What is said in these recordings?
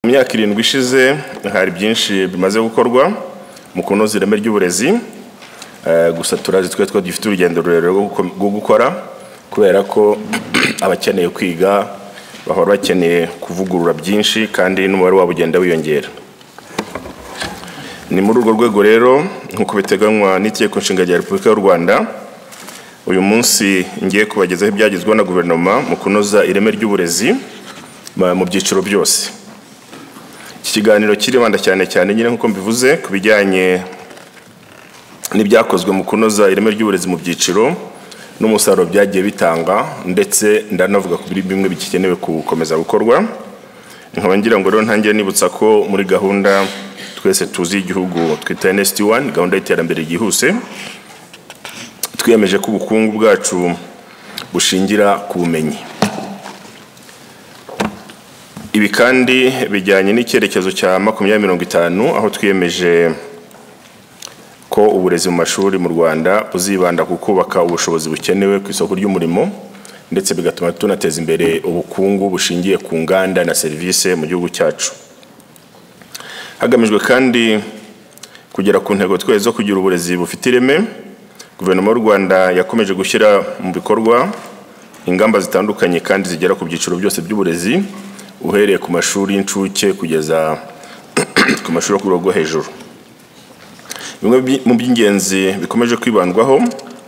myaka irindwi ishize hari byinshi bimaze gukorwa mu kunoza ireme ry'uburezi Eh, gusa turazi twe twe dufite urugendo rurerure rwo guko- rwo gukora kubera ko abakeneye kwiga bahora bakeneye kuvugurura byinshi kandi n'umubare wabo ugenda wiyongera ni muri urwo rwego rero nk'uko biteganywa n'itegeko nshinga rya repubulika y'u rwanda uyu munsi ngiye kubagezaho ibyagezweho na guverinoma mu kunoza ireme ry'uburezi ma- mu byiciro byose iki kiganiro kiribanda cyane cyane nyine nk'uko mbivuze ku bijyanye n'ibyakozwe mu kunoza ireme ry'uburezi mu byiciro n'umusaruro byagiye bitanga ndetse ndanavuga kuri bimwe bigikenewe gukomeza gukorwa nkaba ngira ngo rero ntangiye nibutsa ko muri gahunda twese tuzi y'igihugu twita NST1 gahunda y'iterambere ryihuse twiyemeje ko ubukungu bwacu bushingira ku bumenyi ibi kandi bijyanye n'icyerekezo cya makumyabiri mirongo itanu aho twiyemeje ko uburezi mu mashuri mu Rwanda buzibanda ku kubaka ubushobozi bukenewe ku isoko ry'umurimo ndetse bigatuma tunateza imbere ubukungu bushingiye ku nganda na serivisi mu gihugu cyacu hagamijwe kandi kugera ku ntego twese zo kugira uburezi bufite ireme guverinoma y'u Rwanda yakomeje gushyira mu bikorwa ingamba zitandukanye kandi zigera ku byiciro byose by'uburezi uhereye ku mashuri y'incuke kugeza ku mashuri yo ku rwego rwo hejuru bimwe bi- mu by'ingenzi bikomeje kwibandwaho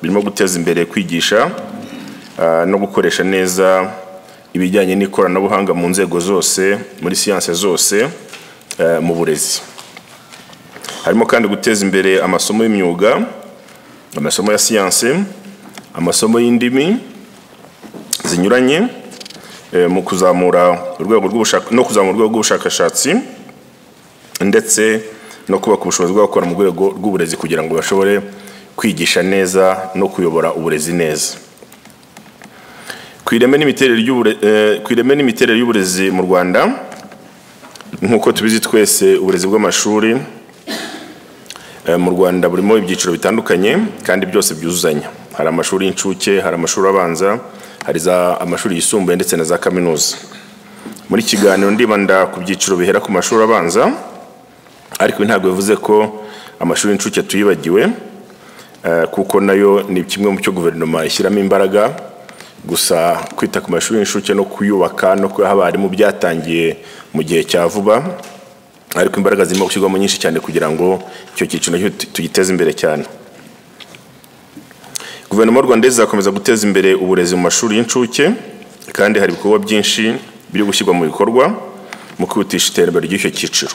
birimo guteza imbere kwigisha ah, no gukoresha neza ibijyanye n'ikoranabuhanga mu nzego zose muri siyanse zose eh, mu burezi harimo kandi guteza imbere amasomo y'imyuga amasomo ya siyanse amasomo y'indimi zinyuranye eh, mu kuzamura urwego rw'ubushaka- no kuzamura urwego rw'ubushakashatsi ndetse no kubaka ubushobozi bw'abakora mu rwego rw'uburezi kugira ngo bashobore kwigisha neza no kuyobora uburezi neza ku ireme n'imiterere y'ubure- eh, ku ireme n'imiterere y'uburezi mu rwanda nk'uko tubizi twese uburezi bw'amashuri eh, mu rwanda burimo ibyiciro bitandukanye kandi byose byuzuzanya hari amashuri y'incuke hari amashuri abanza hari za amashuri yisumbuye ndetse na za kaminuza muri iki kiganiro ndibanda ku byiciro bihera ku mashuri abanza ariko ibi ntabwo bivuze ko amashuri y'incuke tuyibagiwe eh, kuko nayo ni kimwe mu cyo guverinoma ishyiramo imbaraga gusa kwita ku mashuri y'incuke no kuyubaka no kuyaha abarimu byatangiye mu gihe cya vuba ariko imbaraga zirimo gushyirwamo nyinshi cyane kugira ngo icyo cyiciro nacyo tu- tugiteze imbere cyane guverinoma y'u rwanda izakomeza guteza imbere uburezi mu mashuri y'incuke kandi hari ibikorwa byinshi biri gushyirwa mu bikorwa mu kwihutisha iterambere ry'icyo cyiciro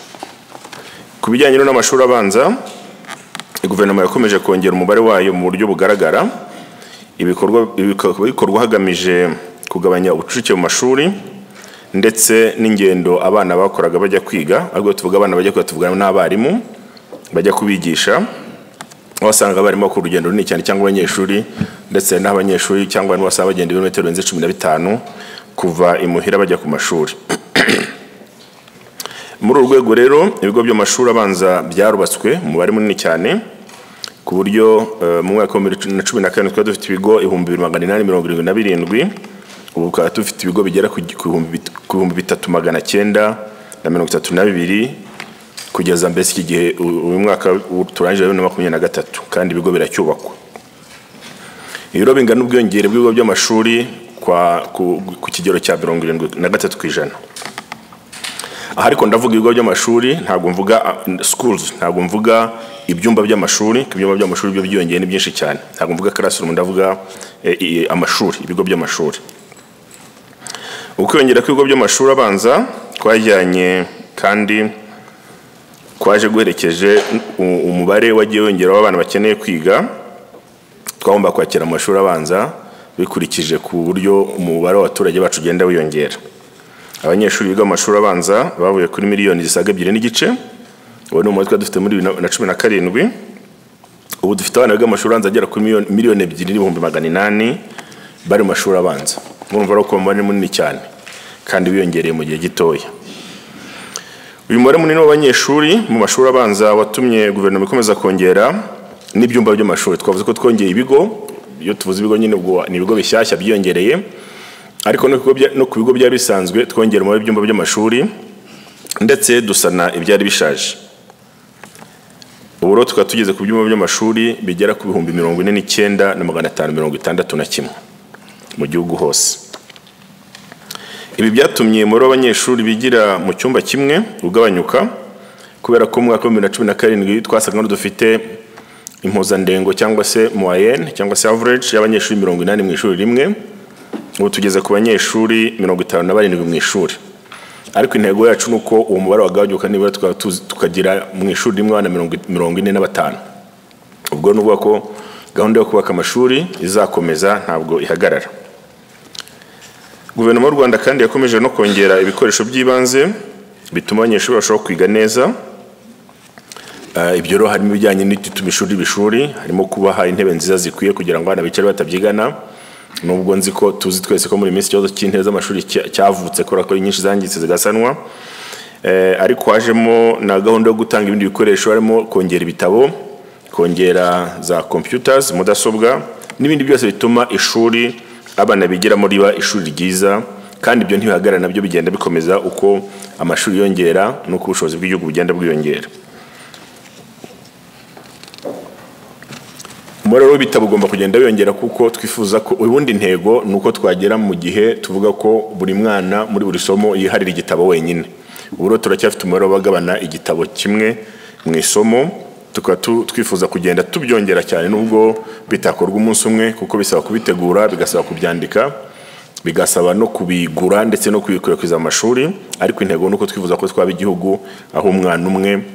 ku bijyanye rero n'amashuri abanza guverinoma yakomeje kongera umubare wayo mu buryo bugaragara ibikorwa bikaba bikorwa hagamije kugabanya ubucucike mu mashuri ndetse n'ingendo abana bakoraga bajya kwiga ariko iyo tuvuga abana bajya kwiga tuvugana n'abarimu bajya kubigisha aho wasanga abarimu bakora urugendo runini cyane cyangwa abanyeshuri ndetse n'aho abanyeshuri cyangwa abarimu basaba bagenda ibirometero birenze cumi na bitanu kuva imuhira bajya ku mashuri muri uru rwego rero ibigo by'amashuri abanza byarubatswe umubare munini cyane ku buryo eh, mu mwaka wa bibiri na cumi na karindwi twari dufite ibigo ibihumbi bibiri magana inani mirongo irindwi na birindwi ubu tukaba dufite ibigo bigera ku gi- ku bihumbi bit- ku bihumbi bitatu magana cyenda na mirongo itatu na bibiri kugeza mbese iki gihe u- uyu mwaka u- turangije wa bibiri na makumyabiri na gatatu kandi ibigo biracyubakwa ibiro bingana ubwiyongere bw'ibigo by'amashuri kwa- ku ku kigero cya mirongo irindwi na gatatu ku ijana aha ariko ndavuga ibigo by'amashuri ntabwo mvuga uh, schools ntabwo mvuga ibyumba by'amashuri ko ibyumba by'amashuri byo byiyongeye ni byinshi cyane ntabwo mvuga classroom ndavuga eh, eh, amashuri ibigo by'amashuri ukwiyongera kw'ibigo by'amashuri abanza twajyanye kandi kwaje guherekeje u- umubare wagiye wiyongera w'abana bakeneye kwiga twagomba kwakira amashuri abanza bikurikije ku buryo umubare w'abaturage bacu ugenda wiyongera abanyeshuri biga mu mashuri abanza bavuye kuri miliyoni zisaga ebyiri n'igice uwo ni umubare twari dufite muri bibiri na cumi na karindwi ubu dufite abana biga mu mashuri abanza agera kuri miliyoni- miliyoni ebyiri n'ibihumbi magana inani bari mu mashuri abanza murumva rero ko umubare ni munini cyane kandi wiyongereye mu gihe gitoya uyu mubare munini w'abanyeshuri mu mashuri abanza watumye guverinoma ikomeza kongera n'ibyumba by'amashuri twavuze ko twongeye ibigo iyo tuvuze ibigo nyine ubwo ni ibigo bishyashya byiyongereye ariko no ku bigo bya- no ku bigo byari bisanzwe twongera umubare w'ibyumba by'amashuri ndetse dusana ibyari bishaje ubu rero tukaba tugeze ku byumba by'amashuri bigera ku bihumbi mirongo ine n'icyenda na magana atanu mirongo itandatu na kimwe mu gihugu hose ibi byatumye umubare w'abanyeshuri bigira mu cyumba kimwe ugabanyuka kubera ko mu mwaka wa bibiri na cumi na karindwi twasangaga dufite impuzandengo cyangwa se moyenne cyangwa se average y'abanyeshuri mirongo inani mu ishuri rimwe ubu tugeze ku banyeshuri mirongo itanu na barindwi mu ishuri ariko intego yacu ni uko uwo mubare wagabanyuka nibura tukaba tukagira mu ishuri rimwe abana mirongo ine na batanu ubwo ni ukuvuga ko gahunda yo kubaka amashuri izakomeza ntabwo ihagarara guverinoma y'u rwanda kandi yakomeje no kongera ibikoresho by'ibanze bituma abanyeshuri barushaho kwiga neza ibyo rero harimo ibijyanye n'igituma ishuri ibishuri harimo kubaha intebe nziza zikwiye kugira ngo abana bicare batabyigana nubwo nzi ko tuzi twese ko muri minsi ikibazo cy'intebe z'amashuri cyavutse kubera ko nyinshi zangiritse zigasanwa ariko hajemo na gahunda yo gutanga ibindi bikoresho harimo kongera ibitabo kongera za computers mudasobwa n'ibindi byose bituma ishuri abana bigiramo riba ishuri ryiza kandi ibyo ntibihagarara nabyo bigenda bikomeza uko amashuri yongera n'uko ubushobozi bw'igihugu bugenda bwiyongera umubare w'ibitabo ugomba kugenda wiyongera kuko twifuza ko ubundi intego ni uko twagera mu gihe tuvuga ko buri mwana muri buri somo yiharira igitabo wenyine ubu rero turacyafite umubare w'abagabana igitabo kimwe mu isomo tukaba twifuza kugenda tubyongera cyane nubwo bitakorwa umunsi umwe kuko bisaba kubitegura bigasaba kubyandika bigasaba no kubigura ndetse no kubikwirakwiza amashuri ariko intego ni uko twifuza ko twaba igihugu aho umwana umwe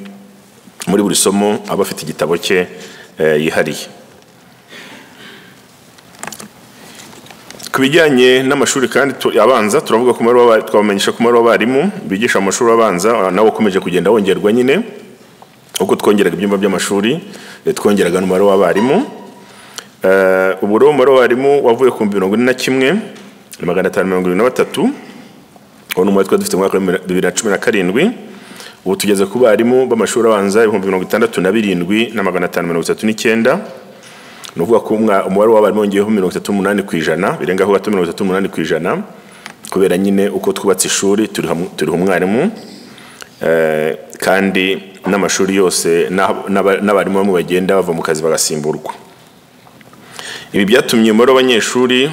muri buri somo aba afite igitabo cye yihariye ku bijyanye n'amashuri kandi abanza turavuga ku twabamenyesha ku mubare w'abarimu bigisha amashuri abanza nawe ukomeje kugenda wongerwa nyine uko twongeraga ibyumba by'amashuri twongeraga n'umubare w'abarimu ubu rero umubare w'abarimu wavuye ku mirongo ine na kimwe magana atanu mirongo irindwi na batatu uwo ni umubare twari dufite mu mwaka wa bibiri na cumi na karindwi ubu tugeze ku barimu b'amashuri abanza ibihumbi mirongo itandatu na birindwi na magana atanu mirongo itatu n'icyenda ni ukuvuga ko umubare w'abarimu wongeyeho mirongo itatu n'umunani ku ijana birengaho gato mirongo itatu n'umunani ku ijana kubera nyine uko twubatse ishuri turiho umwarimu kandi n'amashuri yose n'abarimu bamwe bagenda bava mu kazi bagasimburwa ibi byatumye umubare w'abanyeshuri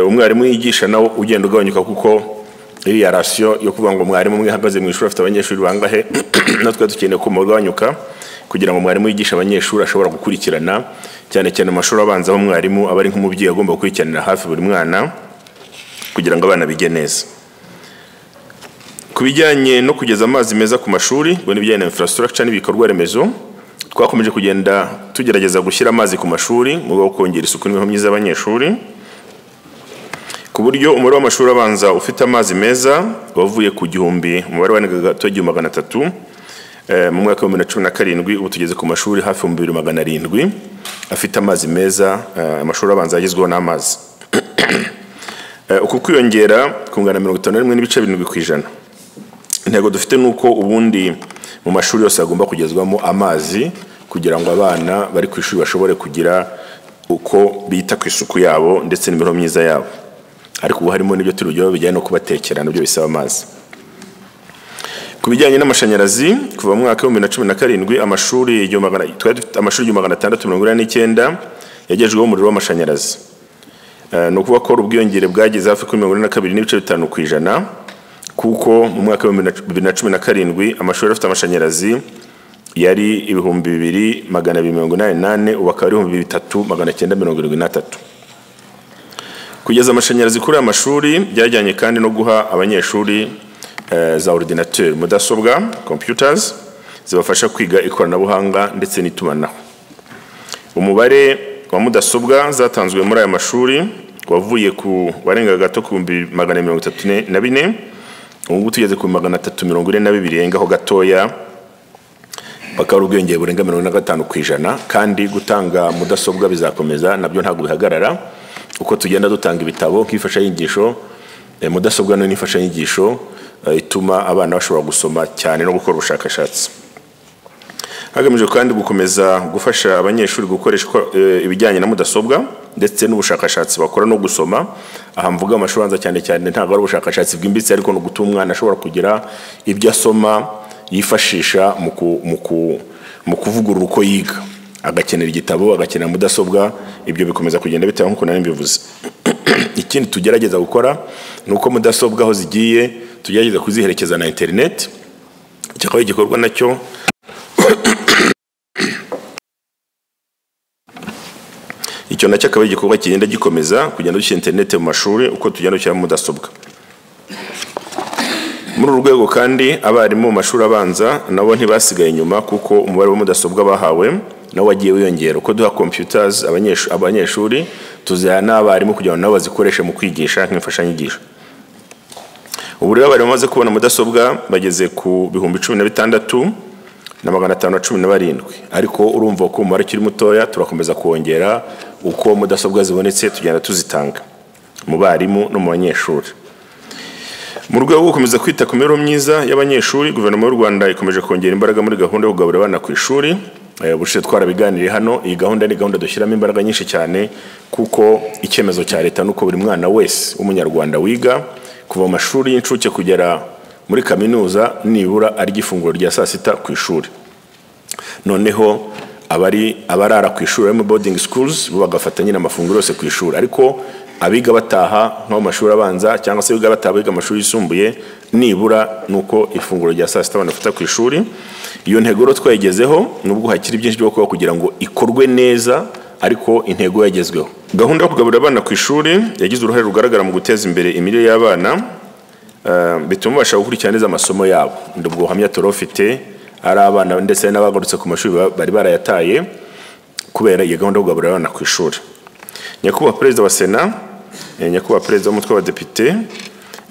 umwarimu yigisha nawo ugenda ugabanyuka kuko iriya rasiyo yo kuvuga ngo mwarimu umwe ahagaze mu ishuri afite abanyeshuri bangahe natwe dukeneye ko umubare ugabanyuka kugira ngo mwarimu yigishe abanyeshuri ashobora gukurikirana cyane cyane amashuri abanza aho mwarimu aba ari nk'umubyeyi agomba gukurikiranira hafi buri mwana kugira ngo abana bige neza ku bijyanye no kugeza amazi meza ku mashuri ngo n'ibijyanye na infrastructure n'ibikorwa remezo twakomeje kugenda tugerageza gushyira amazi ku mashuri mu rwego rwo kongera isuku n'imibereho myiza y'abanyeshuri ku buryo umubare w'amashuri abanza ufite amazi meza wavuye ku gihumbi umubare wanagaga gato igihumbi magana atatu mu mwaka wa bibiri na cumi na karindwi ubu tugeze ku mashuri hafi mu bibiri magana arindwi afite amazi meza amashuri abanza yagezweho n'amazi uku kwiyongera kungana mirongo itanu na rimwe n'ibice birindwi ku ijana intego dufite ni uko ubundi mu mashuri yose hagomba kugezwamo amazi kugira ngo abana bari ku ishuri bashobore kugira uko bita ku isuku yabo ndetse n'imibereho myiza yabo ariko ubu harimo n'ibyo turi bujyaho bijyanye no kubatekera nabyo bisaba amazi ku bijyanye n'amashanyarazi kuva mu mwaka w'ibihumbi na cumi na karindwi amashuri igihumbi magana atandatu mirongo inani n'icyenda yagejweho umuriro w'amashanyarazi ni ukuvuga ko ubwiyongere bwageze hafi kuri mirongo ine na kabiri n'ibice bitanu ku ijana kuko mu mwaka w'ibihumbi bibiri na cumi na karindwi amashuri afite amashanyarazi yari ibihumbi bibiri magana abiri mirongo inani n'ane ubu akaba ari ibihumbi bitatu magana cyenda mirongo irindwi n'atatu kugeza amashanyarazi kuri aya mashuri byajyanye kandi no guha abanyeshuri za ordinateur mudasobwa computers zibafasha kwiga ikoranabuhanga ndetse n'itumanaho umubare wa mudasobwa zatanzwe muri aya mashuri wavuye ku warenga gato ku bihumbi magana mirongo itatu na bine ubu ngubu tugeze ku magana atatu mirongo ine na bibiri yengaho gatoya bakaba ari ubwiyongere burenga mirongo ine na gatanu ku ijana kandi gutanga mudasobwa bizakomeza nabyo ntabwo bihagarara uko tugenda dutanga ibitabo nk'imfashanyigisho mudasobwa n'imfashanyigisho ituma abana bashobora gusoma cyane no gukora ubushakashatsi hagamijwe kandi gukomeza gufasha abanyeshuri gukoresha ibijyanye na mudasobwa ndetse n'ubushakashatsi bakora no gusoma aha mvuga amashuri abanza cyane cyane ntabwo ari ubushakashatsi bwimbitse ariko ni ugutuma umwana ashobora kugira ibyo asoma yifashisha mu ku- mu ku- mu kuvugurura uko yiga agakenera igitabo agakenera mudasobwa ibyo bikomeza kugenda bitewe nk'uko nari mbivuze ikindi tugerageza gukora ni uko mudasobwa aho zigiye tugerageza kuziherekeza na interineti kikaba igikorwa nacyo icyo nacyo akaba ari igikorwa kigenda gikomeza kugenda dushyira interineti mu mashuri uko tugenda dushyiramo mudasobwa muri uru rwego kandi abarimu mu mashuri abanza nabo ntibasigaye inyuma kuko umubare wa mudasobwa bahawe nawo wagiye wiyongera uko duha computers abanyeshu- abanyeshuri tuziha n'abarimu kugira ngo nabo bazikoreshe mu kwigisha nk'imfashanyigisho ubu rero abarimu bamaze kubona mudasobwa bageze ku bihumbi cumi na bitandatu na magana atanu na cumi na barindwi ariko urumva ko umubare ukiri mutoya turakomeza kongera uko mudasobwa zibonetse tugenda tuzitanga mu barimu no mu banyeshuri mu rwego rwo gukomeza kwita ku mibereho myiza y'abanyeshuri guverinoma y'u rwanda ikomeje kongera imbaraga muri gahunda yo kugaburira abana ku ishuri Eh, ubushize twarabiganiriye hano iyi gahunda ni gahunda dushyiramo imbaraga nyinshi cyane kuko icyemezo cya leta ni uko buri mwana wese w'umunyarwanda wiga kuva mu mashuri y'incuke kugera muri kaminuza nibura arya ifunguro rya saa sita ku ishuri noneho abari abarara ku ishuri barimo boarding schools bo bagafata nyine amafunguro yose ku ishuri ariko abiga bataha nko mu mashuri abanza cyangwa se abiga bataha biga amashuri yisumbuye nibura ni uko ifunguro rya saa sita abantu bafata ku ishuri iyo ntego rero twayigezeho nubwo hakiri byinshi byo gukora kugira ngo ikorwe neza ariko intego yagezweho gahunda yo kugaburira abana ku ishuri yagize uruhare rugaragara mu guteza imbere imirire y'abana Eh, bituma ubasha gukurikirana neza amasomo yabo ndi ubwo buhamya turofite ari abana ndetse n'abagarutse ku mashuri ba- bari barayataye kubera iyo gahunda yo kugaburira abana ku ishuri nyakubahwa perezida wa sena eh, nyakubahwa perezida w'umutwe w'abadepite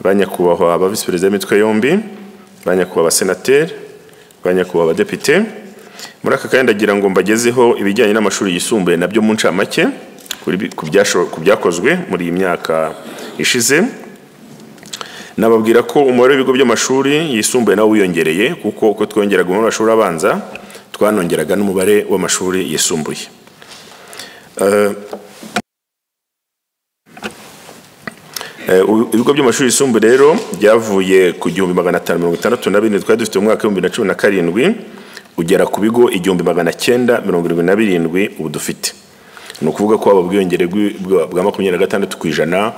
ba nyakubahwa ba visi perezida b'imitwe yombi ba nyakubahwa abasenateri ba nyakubahwa abadepite muri aka kanya ndagira ngo mbagezeho ibijyanye n'amashuri yisumbuye nabyo mu ncamake kuri bi- ku byasho- ku byakozwe muri iyi myaka ishize nababwira ko umubare w'ibigo by'amashuri yisumbuye nawo wiyongereye kuko uko twongeraga umubare w'amashuri abanza twanongeraga n'umubare w'amashuri yisumbuye Eh, eh, ubu- ibigo by'amashuri yisumbuye rero byavuye ku gihumbi magana atanu mirongo itandatu na bine twari dufite mu mwaka w'ibihumbi bibiri na cumi na karindwi ugera ku bigo igihumbi magana cyenda mirongo irindwi na birindwi ubu dufite ni ukuvuga ko haba ubwiyongere bw'i- bwa bwa makumyabiri na gatandatu ku ijana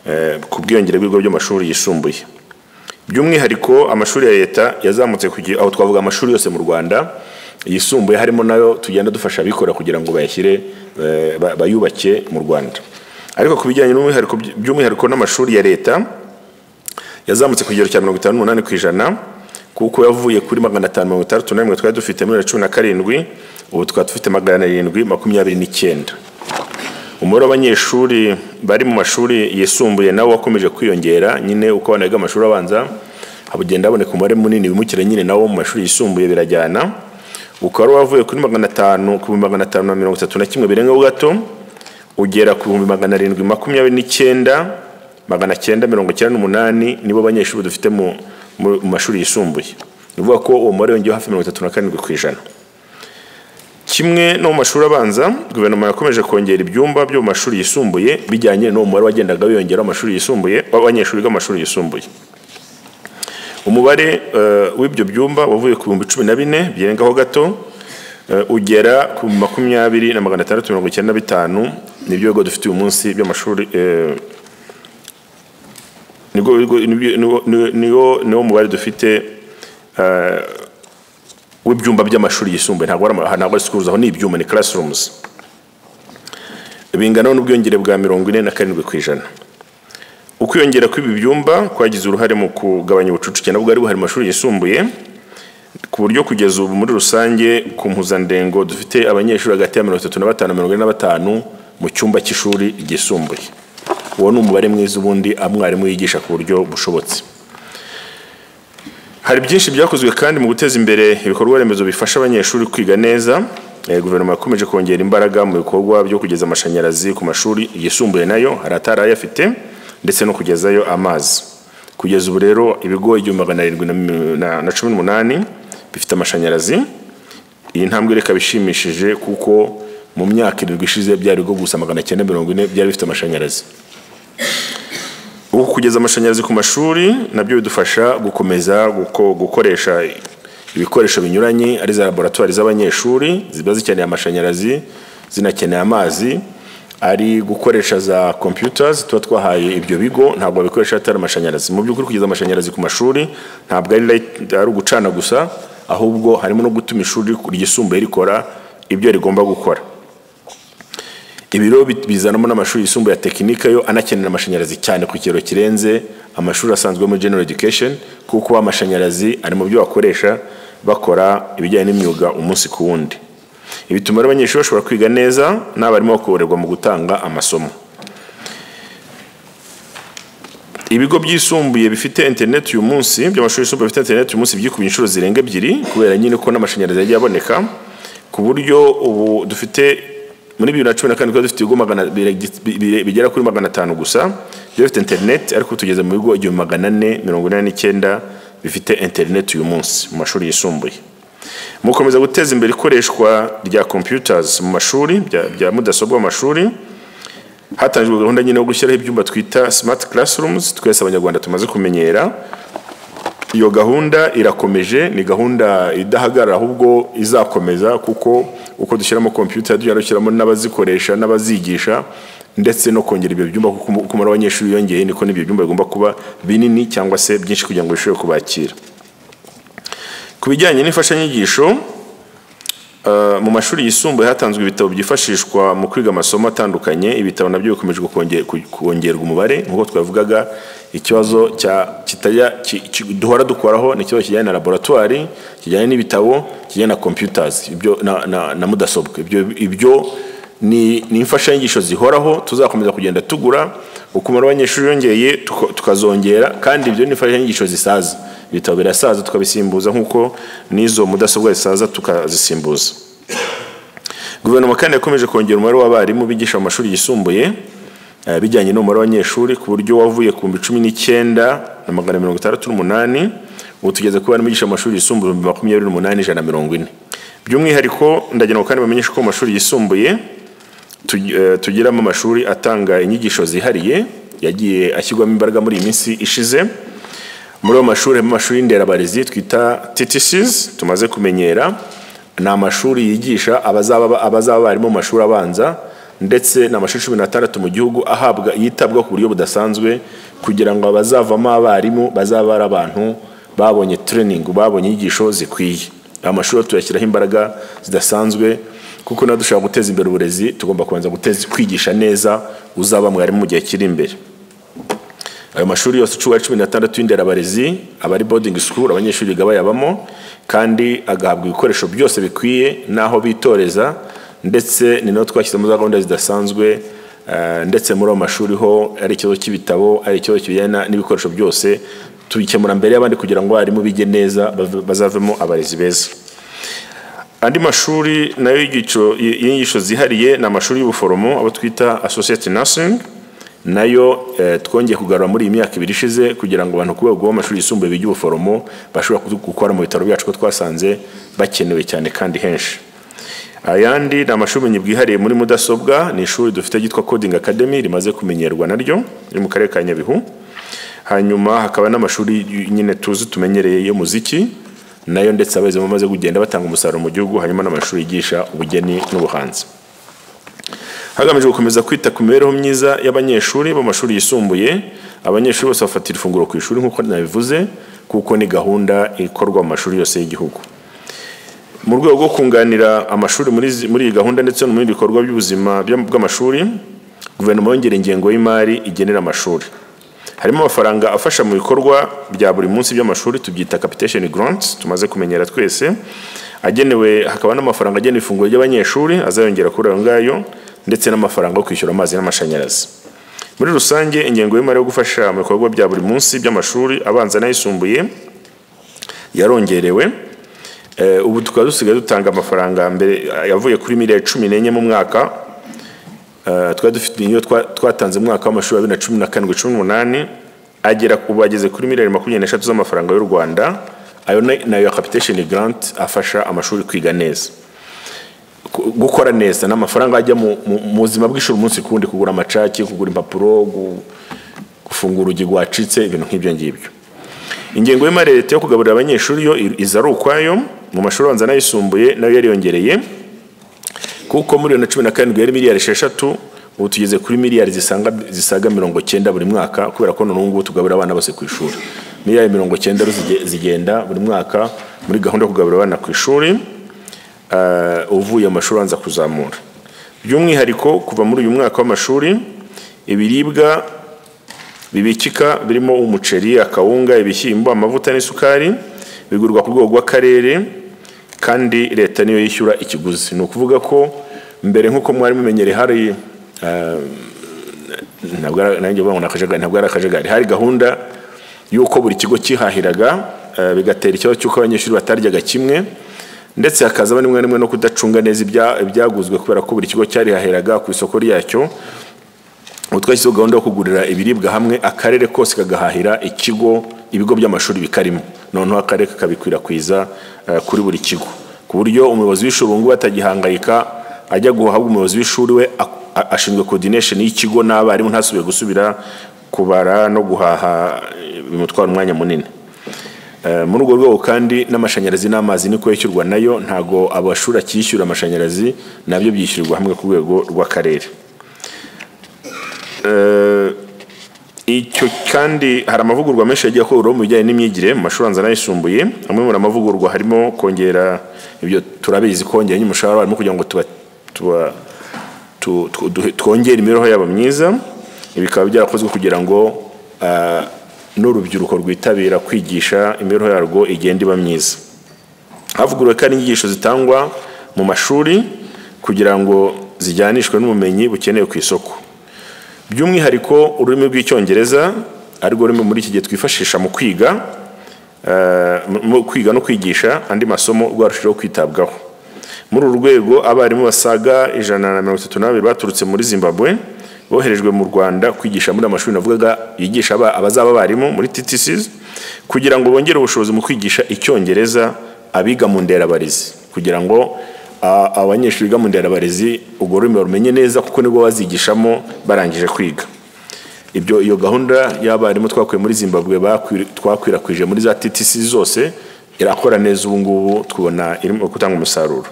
eh, ku bwiyongere bw'ibigo by'amashuri yisumbuye by'umwihariko amashuri ya leta yazamutse kugira aho twavuga amashuri yose mu rwanda yisumbuye harimo nayo tugenda dufasha abikora kugira ngo bayashyire eh, ba- bayubake mu rwanda ariko ku bijyanye n'umwihariko by- by'umwihariko n'amashuri ya leta yazamutse ku kigero cya mirongo itanu n'umunani ku ijana kuko yavuye kuri magana atanu mirongo itandatu na rimwe twari dufite muri bibiri na cumi na karindwi ubu tukaba dufite magana arindwi makumyabiri n'icyenda umubare w'abanyeshuri bari mu mashuri yisumbuye nawo wakomeje kwiyongera nyine uko abana biga amashuri abanza hagenda haboneka umubare munini wimukira nyine nawo mu mashuri yisumbuye birajyana ukaba wari wavuye kuri magana atanu ku bihumbi magana atanu na mirongo itatu na kimwe birengaho gato ugera ku bihumbi magana arindwi makumyabiri n'icyenda magana cyenda mirongo icyenda n'umunani nibo banyeshuri dufite mu, mu mu mashuri yisumbuye ni ukuvuga ko uwo mubare wongeyeho hafi mirongo itatu na karindwi ku ijana kimwe no mu mashuri abanza guverinoma yakomeje kongera ibyumba byo mu mashuri yisumbuye bijyanye n'uwo mubare wagendaga wiyongera w'amashuri yisumbuye w'abanyeshuri biga mu mashuri yisumbuye umubare eh, w'ibyo byumba wavuye ku bihumbi cumi na bine birengaho gato eh, ugera ku makumyabiri na magana atandatu mirongo icyenda na bitanu nibyo bigo dufite uyu munsi by'amashuri eh, nibwo bigo- nibyo- niwo- niwo- niwo- niwo mubare dufite w'ibyumba by'amashuri yisumbuye ntabwo ari ama- ntabwo ari schools aho ni ibyumba ni classrooms bingana n'ubwiyongere bwa mirongo ine na karindwi ku ijana ukwiyongera kw'ibi byumba kwagize uruhare mu kugabanya ubucucike nabwo bwari buhari mu mashuri yisumbuye ku buryo kugeza ubu muri rusange ku mpuzandengo dufite abanyeshuri hagati ya mirongo itatu na batanu na mirongo ine na batanu mu cyumba cy'ishuri ryisumbuye uwo ni umubare mwiza ubundi umwarimu yigisha ku buryo bushobotse hari byinshi byakozwe kandi mu guteza imbere ibikorwa remezo bifasha abanyeshuri kwiga neza Eh, guverinoma yakomeje kongera imbaraga mu bikorwa byo kugeza amashanyarazi ku mashuri yisumbuye nayo hari atari ayafite ndetse no kugezayo amazi kugeza ubu rero ibigo igihumbi magana arindwi na mi- na- na cumi n'umunani bifite amashanyarazi iyi ntambwe reka bishimishije kuko mu myaka irindwi ishize byari bwo gusa magana cyenda mirongo ine byari bifite amashanyarazi ubu kugeza amashanyarazi ku mashuri nabyo bidufasha gukomeza guko- gukoresha ibikoresho binyuranye ari za laboratwari z'abanyeshuri ziba zikeneye amashanyarazi zinakeneye amazi ari gukoresha za computers tuba twahaye ibyo bigo ntabwo babikoresha atari amashanyarazi mu by'ukuri kugeza amashanyarazi ku mashuri ntabwo ari light- ari ugucana gusa ahubwo harimo no gutuma ishuri ryisumbuye rikora ibyo rigomba gukora ibiro bi- bizanamo n'amashuri yisumbuye ya tekinika yo anakenera amashanyarazi cyane ku kigero kirenze amashuri asanzwe muri general education kuko amashanyarazi ari mu byo bakoresha bakora ibijyanye n'imyuga umunsi ku wundi ibi bituma rero abanyeshuri bashobora kwiga neza n'abarimu bakoroherwa mu gutanga amasomo ibigo byisumbuye bifite internet uyu munsi by'amashuri yisumbuye bifite internet uyu munsi byikubiye inshuro zirenga ebyiri kubera nyine ko n'amashanyarazi yagiye aboneka ku buryo ubu dufite muri bibiri na cumi na kane twari dufite ibigo magana bire- bire- bigera kuri magana atanu gusa byari bifite internet ariko ubu tugeze mu bigo igihumbi magana ane mirongo inani n'icyenda bifite internet uyu munsi mu mashuri yisumbuye mukomeza guteza imbere ikoreshwa rya computers mu mashuri bya- bya mudasobwa mu mashuri hatangijwe gahunda nyine yo gushyiraho ibyumba twita smart classrooms twese abanyarwanda tumaze kumenyera iyo gahunda irakomeje ni gahunda idahagarara ahubwo izakomeza kuko uko dushyiramo kompiyuta tujya dushyiramo n'abazikoresha n'abazigisha ndetse no kongera ibyo byumba kuko umu- uko umubare w'abanyeshuri wiyongeye niko n'ibyo byumba bigomba kuba binini cyangwa se byinshi kugira ngo bishobore kubakira ku bijyanye n'imfashanyigisho Uh, mu mashuri yisumbuye hatanzwe ibitabo byifashishwa mu kwiga amasomo atandukanye ibitabo nabyo bikomeje konge- ku- kongerwa umubare nk'uko twavugaga ikibazo cya kitajya ki- ki- duhora dukuraho ni ikibazo kijyanye na laboratwari kijyanye n'ibitabo kijyanye na computers ibyo na, na, na mudasobwa ibyo ibyo ni, ni imfashanyigisho zihoraho tuzakomeza kugenda tugura uko umubare w'abanyeshuri yongeye tuko- tukazongera kandi ibyo ni imfashanyigisho zisaza ibitabo birasaza tukabisimbuza nk'uko n'izo mudasobwa zisaza tukazisimbuza guverinoma kandi yakomeje kongera umubare w'abarimu bigisha mu mashuri yisumbuye eh, bijyanye n'umubare w'abanyeshuri ku buryo wavuye ku bihumbi cumi n'icyenda na magana mirongo itandatu n'umunani ubu tugeze ku barimu bigisha mu mashuri yisumbuye ibihumbi makumyabiri n'umunani ijana na mirongo ine by'umwihariko ndagira ngo kandi bamenyeshe ko mu mashuri yisumbuye tugi- eh, tugiramo amashuri atanga inyigisho zihariye yagiye ashyirwamo imbaraga muri iyi minsi ishize muri ayo mashuri harimo amashuri y'inderabarezi twita TTCs tumaze kumenyera ni amashuri yigisha abazaba abazaba barimo mu mashuri abanza ndetse ni amashuri cumi n'atandatu mu gihugu ahabwa yitabwa ku buryo budasanzwe kugira ngo abazavamo abarimu bazaba ari abantu babonye training babonye inyigisho zikwiye aya mashuri rero tuyashyiraho imbaraga zidasanzwe kuko nawe dushobora guteza imbere uburezi tugomba kubanza guteza kwigisha neza uzaba mwarimu mu gihe kiri imbere ayo mashuri yose ucuwe cumi n'atandatu y'inderabarezi aba ari boarding school abanyeshuri biga bayabamo kandi agahabwa ibikoresho byose bikwiye n'aho bitoreza ndetse ni naho twashyizemo za gahunda zidasanzwe eh, ndetse muri ayo mashuri ho ari ikibazo cy'ibitabo ari ikibazo kijyanye na- n'ibikoresho byose tubikemura mbere y'abandi kugira ngo abarimu bige neza bave- bazavemo abarezi beza andi mashuri nayo y'igiciro- y'inyigisho zihariye ni amashuri y'ubuforomo abo twita associate nursing nayo eh, twongeye kugarura muri iyi myaka ibiri ishize kugira ngo abantu ku rwego rw'amashuri yisumbuye biga ubuforomo bashobora kudu- gukora mu bitaro byacu ko twasanze bakenewe cyane kandi henshi ayandi ni amashuri ubumenyi bwihariye muri mudasobwa ni ishuri dufite ryitwa coding academy rimaze kumenyerwa naryo riri mu karere ka nyabihu hanyuma hakaba n'amashuri y- nyine tuzi tumenyereye y'umuziki nayo ndetse abayobozi bamaze kugenda batanga umusaruro mu gihugu hanyuma n'amashuri yigisha ubugeni n'ubuhanzi hagamijwe gukomeza kwita ku mibereho myiza y'abanyeshuri bo mu mashuri yisumbuye abanyeshuri bose bafatira ifunguro ku ishuri nk'uko nabivuze kuko ni gahunda ikorwa mu mashuri yose y'igihugu mu rwego rwo kunganira amashuri muri zi- muri iyi gahunda ndetse no muri ibikorwa by'ubuzima by'am- bw'amashuri guverinoma yongera ingengo y'imari igenera amashuri harimo amafaranga afasha mu bikorwa bya buri munsi by'amashuri tubyita capitation grants tumaze kumenyera twese agenewe hakaba n'amafaranga agenewe ifunguro ry'abanyeshuri azayongera kuri ayo ngayo ndetse n'amafaranga yo kwishyura amazi n'amashanyarazi muri rusange ingengo y'imari yo gufasha mu bikorwa bya buri munsi by'amashuri abanza n'ayisumbuye yarongerewe Eh, ubu tukaba dusigaye dutanga amafaranga mbere yavuye kuri miliyari cumi n'enye mu mwaka Eh, twari dufite iyo twa- twatanze mu mwaka w'amashuri wa bibiri na cumi na karindwi cumi n'umunani agera ku bageze kuri miliyari makumyabiri n'eshatu z'amafaranga y'u rwanda ayo na- nayo ya capitation grant afasha amashuri kwiga neza gu- gukora neza n'amafaranga ajya mu mu- mu buzima bw'ishuri umunsi ku wundi kugura amacaki kugura impapuro gu- gufungura urugi rwacitse ibintu nk'ibyo ngibyo ingengo y'imari ya leta yo kugaburira abanyeshuri yo i- iza ari ukwayo mu mashuri abanza n'ayisumbuye nayo yariyongereye kuko muri bibiri na cumi na karindwi yari miliyari esheshatu ubu tugeze kuri miliyari zisanga, zisaga mirongo cyenda buri mwaka kubera ko none ubu ngubu tugaburira abana bose ku ishuri miliyari mirongo cyenda rero zige- zigenda buri mwaka muri gahunda yo kugaburira abana ku ishuri eh, uvuye mu mashuri abanza kuzamura by'umwihariko kuva muri uyu mwaka w'amashuri ibiribwa bibikika birimo umuceri akawunga ibishyimbo amavuta n'isukari bigurwa ku rwego rw'akarere kandi leta niyo yishyura ikiguzi ni ukuvuga ko mbere nk'uko mwari mumenyereye hari eh, ntabwo ari- nanjye uvuga ngo ni akajagari ntabwo ari akajagari hari gahunda y'uko buri kigo cyihahiraga eh, bigatera ikibazo cy'uko abanyeshuri bataryaga kimwe ndetse hakaza rimwe na rimwe no kudacunga neza ibya- ibyaguzwe kubera ko buri kigo cyarihahiraga ku isoko ryacyo ubu twashyizeho gahunda yo kugurira ibiribwa hamwe akarere kose kagahahira ikigo ibigo by'amashuri bikarimo noneho akarere kakabikwirakwiza eh, kuri buri kigo ku buryo umuyobozi w'ishuri ubu ngubu atagihangayika ajya guhabwa umuyobozi w'ishuri we a- a- ashinzwe coordination y'ikigo n'abarimu ntasubiye gusubira kubara no guhaha eh, bimutwara umwanya munini Eh, muri urwo rwego kandi n'amashanyarazi n'amazi niko yishyurwa nayo ntago abashuri akishyura amashanyarazi nabyo byishyurirwa hamwe ku rwego rw'akarere Eh, icyo kandi hari amavugurwa menshi yagiye akorwaho mu bijyanye n'imyigire mu mashuri abanza n'ayisumbuye amwe muri amavugurwa harimo kongera ibyo turabizi kongera n'umushahara harimo kugira ngo tuba, tuba tu- tu- duhe- twongere imibereho yabo myiza ibi bikaba byarakozwe kugira ngo ah, n'urubyiruko rwitabira kwigisha imibereho yarwo igenda iba myiza havuguruwe kandi inyigisho zitangwa mu mashuri kugira ngo zijyanishwe n'ubumenyi bukenewe ku isoko by'umwihariko ururimi rw'icyongereza arirwo rurimi muri iki gihe twifashisha mu kwiga eh, mu- mu kwiga no kwigisha andi masomo rwarushijeho kwitabwaho muri uru rwego abarimu basaga ijana na mirongo itatu n'abiri baturutse muri zimbabwe boherejwe mu rwanda kwigisha muri amashuri navugaga yigisha aba- abazaba abarimu muri ttcs kugira ngo bongere ubushobozi mu kwigisha icyongereza abiga mu nderabarezi kugira ngo a- abanyeshuri biga mu nderabarezi urwo rurimi barumenye neza kuko nibwo bazigishamo barangije kwiga ibyo iyo gahunda y'abarimu twakuye muri zimbabwe bakwir- twakwirakwije muri za ttc zose irakora neza ubu ngubu tubona irimo gutanga umusaruro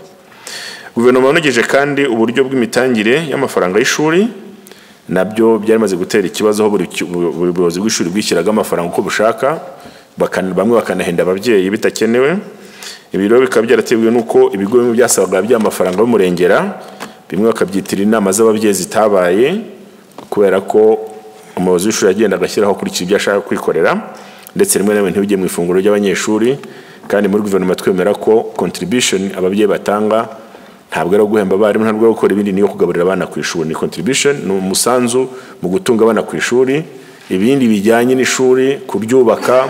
guverinoma yanogeje kandi uburyo bw'imitangire y'amafaranga y'ishuri nabyo byari bimaze gutera ikibazo aho buri ki- bu- buri buyobozi bw'ishuri bwishyiraga amafaranga uko bushaka bakan- bamwe bakanahenda ababyeyi bitakenewe ibi rero bikaba byaratewe n'uko ibigo bimwe byasabaga bya mafaranga bimurengera bimwe bakabyitira inama z'ababyeyi zitabaye kubera ko umuyobozi w'ishuri agenda agashyiraho akurikije ibyo ashaka kwikorera ndetse rimwe na rimwe ntibijye mu ifunguro ry'abanyeshuri kandi muri guverinoma twemera ko contribution ababyeyi batanga ntabwo ari uwo guhemba abarimu ntabwo ari uwo gukora ibindi niyo kugaburira abana ku ishuri ni contribution ni umusanzu mu gutunga abana ku ishuri ibindi bijyanye n'ishuri kuryubaka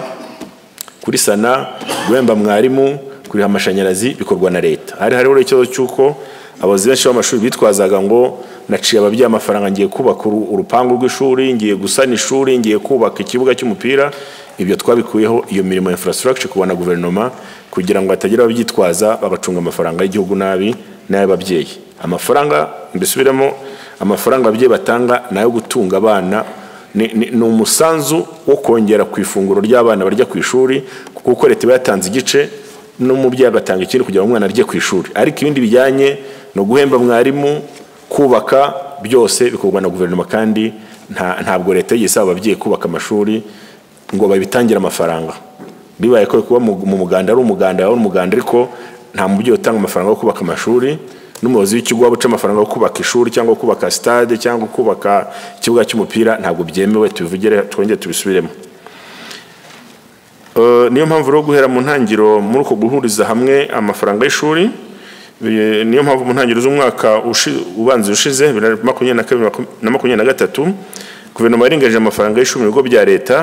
kuri sana guhemba mwarimu kuriha amashanyarazi bikorwa na leta hari hariho ikibazo cy'uko abayobozi benshi b'amashuri bitwazaga ngo naciye ababyeyi amafaranga ngiye kubaka uru- urupangu rw'ishuri ngiye gusana ishuri ngiye kubaka ikibuga cy'umupira ibyo twabikuyeho iyo mirimo ya infrastructure kuba na guverinoma kugira ngo hatagira ababyitwaza bagacunga amafaranga y'igihugu nabi n'ay'ababyeyi amafaranga mbisubiremo amafaranga ababyeyi batanga ni ayo gutunga abana ni, ni, ni umusanzu wo kongera ku ifunguro ry'abana barya ku ishuri kuko leta iba yatanze igice n'umubyeyi agatanga ikindi kugira ngo umwana arye ku ishuri ariko ibindi bijyanye no guhemba mwarimu kubaka byose bikorwa na guverinoma kandi nta, ntabwo leta yigeze isaba ababyeyi kubaka amashuri ngo babitangire amafaranga bibaye ko kuba mu mu muganda ari umuganda yaba ari umuganda ariko nta mubyeyi utanga amafaranga yo kubaka amashuri n'umuyobozi w'ikigo waba uca amafaranga yo kubaka ishuri cyangwa kubaka stade cyangwa kubaka ikibuga cy'umupira ntabwo byemewe tubivugire twongere tubisubiremo Eh, niyo mpamvu rero guhera mu ntangiriro muri uko guhuriza hamwe amafaranga y'ishuri eh, niyo mpamvu mu ntangiriro z'umwaka ushi- ubanza ushize bibiri na makumyabiri na kabiri makum- na makumyabiri na gatatu guverinoma yarengeje amafaranga y'ishuri mu bigo bya leta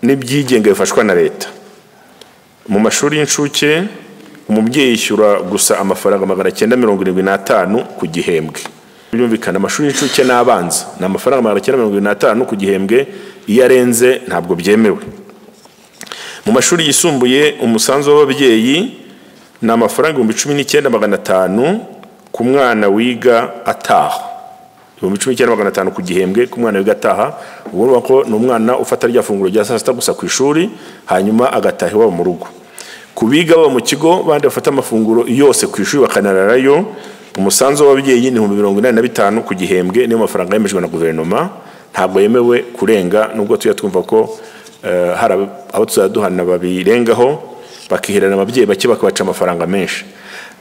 n'ibyigenga bifashwa na leta mu mashuri y'incuke umubyeyi yishyura gusa amafaranga magana cyenda mirongo irindwi n'atanu ku gihembwe byumvikana amashuri y'incuke n'abanza ni amafaranga magana cyenda mirongo irindwi n'atanu ku gihembwe iyo arenze ntabwo byemewe mu mashuri yisumbuye umusanzu w'ababyeyi ni amafaranga ibihumbi cumi n'icyenda magana atanu ku mwana wiga ataha ibihumbi cumi n'icyenda magana atanu ku gihembwe ku mwana wiga ataha ubu urumva ko ni umwana ufata rya funguro rya saa sita gusa ku ishuri hanyuma agataha iwabo mu rugo ku biga baba mu kigo bandi bafata amafunguro yose ku ishuri bakanararayo umusanzu w'ababyeyi ni ibihumbi mirongo inani na bitanu ku gihembwe niyo mafaranga yemejwe na guverinoma ntabwo yemewe kurenga nubwo tujya twumva ko eh, hari abo- abo tuzaduhana babirengaho bakiherana ababyeyi bake bakabaca amafaranga menshi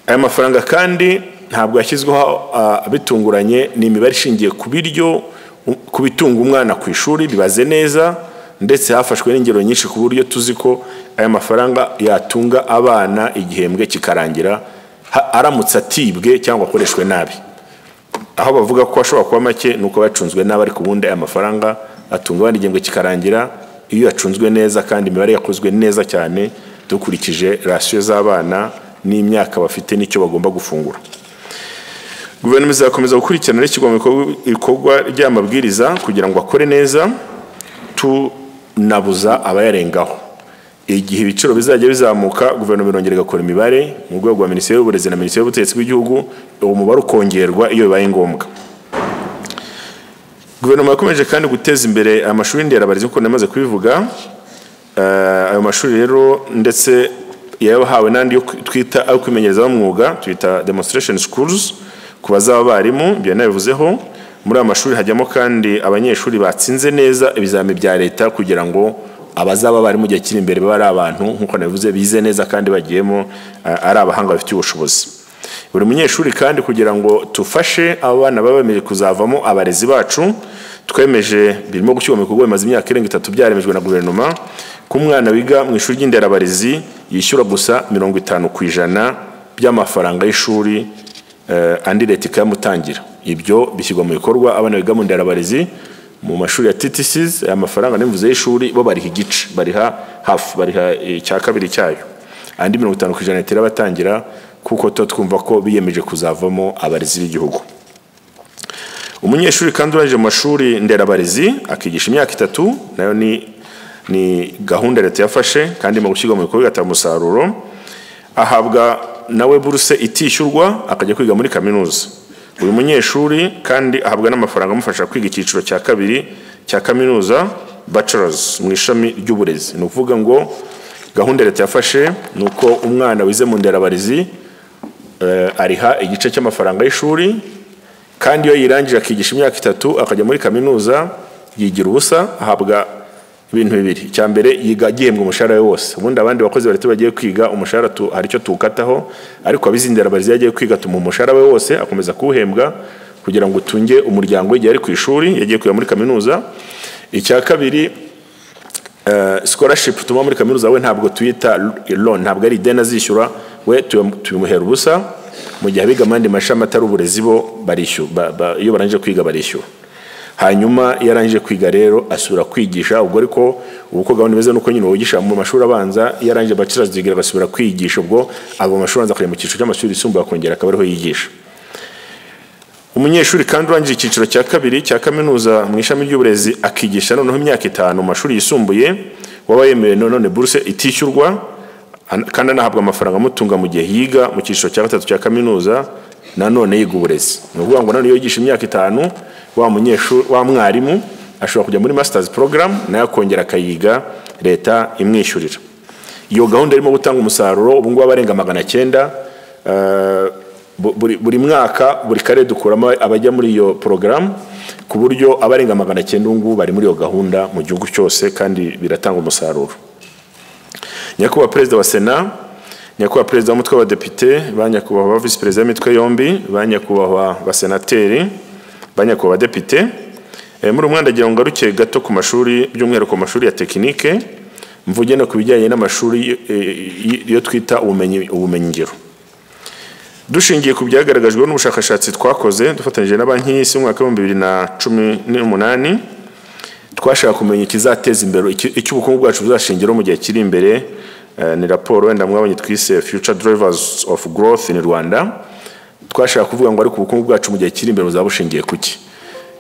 aya mafaranga kandi ntabwo yashyizweho ah, bitunguranye ni imibare ishingiye ku biryo u- ku bitunga umwana ku ishuri bibaze neza ndetse hafashwe n'ingero nyinshi ku buryo tuzi ko aya mafaranga yatunga abana igihembwe kikarangira ha- aramutse atibwe cyangwa akoreshwe nabi aho bavuga ko ashobora kuba make ni uko yacunzwe nabi ariko ubundi aya mafaranga atunga abandi igihembwe kikarangira iyo yacunzwe neza kandi imibare yakozwe neza cyane dukurikije rasiyo z'abana n'imyaka bafite n'icyo bagomba gufungura guverinoma izakomeza gukurikirana n'ishyirwa mu bikorwa- ibikorwa ry'amabwiriza kugira ngo akore neza tunabuza abayarengaho igihe ibiciro bizajya bizamuka guverinoma irongera igakora imibare mu rwego rwa minisiteri y'uburezi na minisiteri y'ubutegetsi bw'igihugu uwo mubare ukongerwa iyo bibaye ngombwa guverinoma yakomeje kandi guteza imbere amashuri nderabarezi nk'uko namaze kubivuga Eh, ayo mashuri rero ndetse yahawe n'andi yo kwi- twita ayo kwimenyereza b'umwuga twita demonstration schools ku bazaba abarimu ibyo nabivuzeho muri ayo mashuri hajyamo kandi abanyeshuri batsinze neza ibizamini bya leta kugira ngo abazaba abarimu mu gihe kiri imbere babe ari abantu nk'uko nabivuze bize neza kandi bagiyemo eh, ari abahanga bafitiye ubushobozi buri munyeshuri kandi kugira ngo tufashe abo bana baba bemeje kuzavamo abarezi bacu twemeje birimo gushyirwa mu bikorwa bimaze imyaka irenga itatu byaremejwe na guverinoma ko umwana wiga mu ishuri ry'inderabarezi yishyura gusa mirongo itanu ku ijana by'amafaranga y'ishuri eh, andi leta ikayamutangira ibyo bishyirwa mu bikorwa abana biga mu nderabarezi mu mashuri ya TTCs aya mafaranga n'imvuze y'ishuri bo bariha igice bariha hafu bariha icya kabiri cyayo andi mirongo itanu ku ijana leta irabatangira kuko tuba twumva ko biyemeje kuzavamo abarezi b'igihugu umunyeshuri kandi urangije mu mashuri nderabarezi akigisha imyaka itatu nayo ni ni gahunda leta yafashe kandi irimo gushyirwa mu bikorwa igatanga umusaruro ahabwa nawe buruse itishyurwa akajya kwiga muri kaminuza buri munyeshuri kandi ahabwa n'amafaranga amufasha kwiga icyiciro cya kabiri cya kaminuza bachelors mu ishami ry'uburezi ni ukuvuga ngo gahunda leta yafashe ni uko umwana wize mu nderabarezi eh, ariha igice cy'amafaranga y'ishuri kandi iyo yirangije akigisha imyaka itatu akajya muri kaminuza yigira ubusa ahabwa ibintu bibiri icya mbere yiga gihembwa umushahara we wose ubundi abandi bakozi ba leta bagiye kwiga umushahara tu- hari icyo tuwukataho ariko abizindera barizi yagiye kwiga tumuha umushahara we wose akomeza kuwuhembwa kugira ngo utunge umuryango we igihe ari ku ishuri yagiye kwiga muri kaminuza icya kabiri eh, scholarship tumuha muri kaminuza we ntabwo tuyita loan ntabwo ari ideni azishyura we tuyam- tubimuhera ubusa mu gihe abiga amandi mashami atari uburezi bo barishyura ba- ba- iyo barangije kwiga barishyura hanyuma iyo arangije kwiga rero asubira kwigisha ubwo ariko ubu uko gahunda imeze nuko nyine wigisha mu mashuri abanza iyo arangije bachelors degree agasubira kwigisha ubwo ava mu mashuri abanza akajya mu cyiciro cy'amashuri yisumbuye akongera akaba ariho yigisha umunyeshuri kandi urangije icyiciro cya kabiri cya kaminuza mu ishami ry'uburezi akigisha noneho imyaka itanu mu mashuri yisumbuye waba yemerewe none buruse itishyurwa an- kandi anahabwa amafaranga amutunga mu gihe yiga mu cyiciro cya gatatu cya kaminuza nanone yiga uburezi ni ukuvuga ngo nanone iyo yigisha imyaka itanu wa munyeshuri wa mwarimu ashobora kujya muri masters program nayo akongera akayiga leta imwishyurira iyo gahunda irimo gutanga umusaruro ubu ngubu abarenga magana cyenda eh, bu- buri, buri mwaka buri karere dukuramo abajya muri iyo porogaramu ku buryo abarenga magana cyenda ubu ngubu bari muri iyo gahunda mu gihugu cyose kandi biratanga umusaruro nyakubahwa perezida wa sena nyakubahwa perezida w'umutwe w'abadepite ba nyakubahwa ba visi perezida b'imitwe yombi ba nyakubahwa basenateri ba nyakubahwa badepite Eh, muri umwanda agira ngo ngaruke gato ku mashuri by'umwihariko ku mashuri ya tekinike mvuge no ku bijyanye n'amashuri eh, y- yo twita ubumenyi ubumenyingiro dushingiye ku byagaragajwe n'ubushakashatsi twakoze dufatanyije na banki y'isi mu mwaka w'ibihumbi bibiri na cumi n'umunani twashaka kumenya ikizateza imbere iki- icyo ubukungu bwacu buzashingiraho mu gihe kiri imbere eh, ni raporo wenda mwabonye twise future drivers of growth in rwanda twashaka kuvuga ngo ariko ubukungu bwacu mu gihe kiri imbere buzaba bushingiye ku ki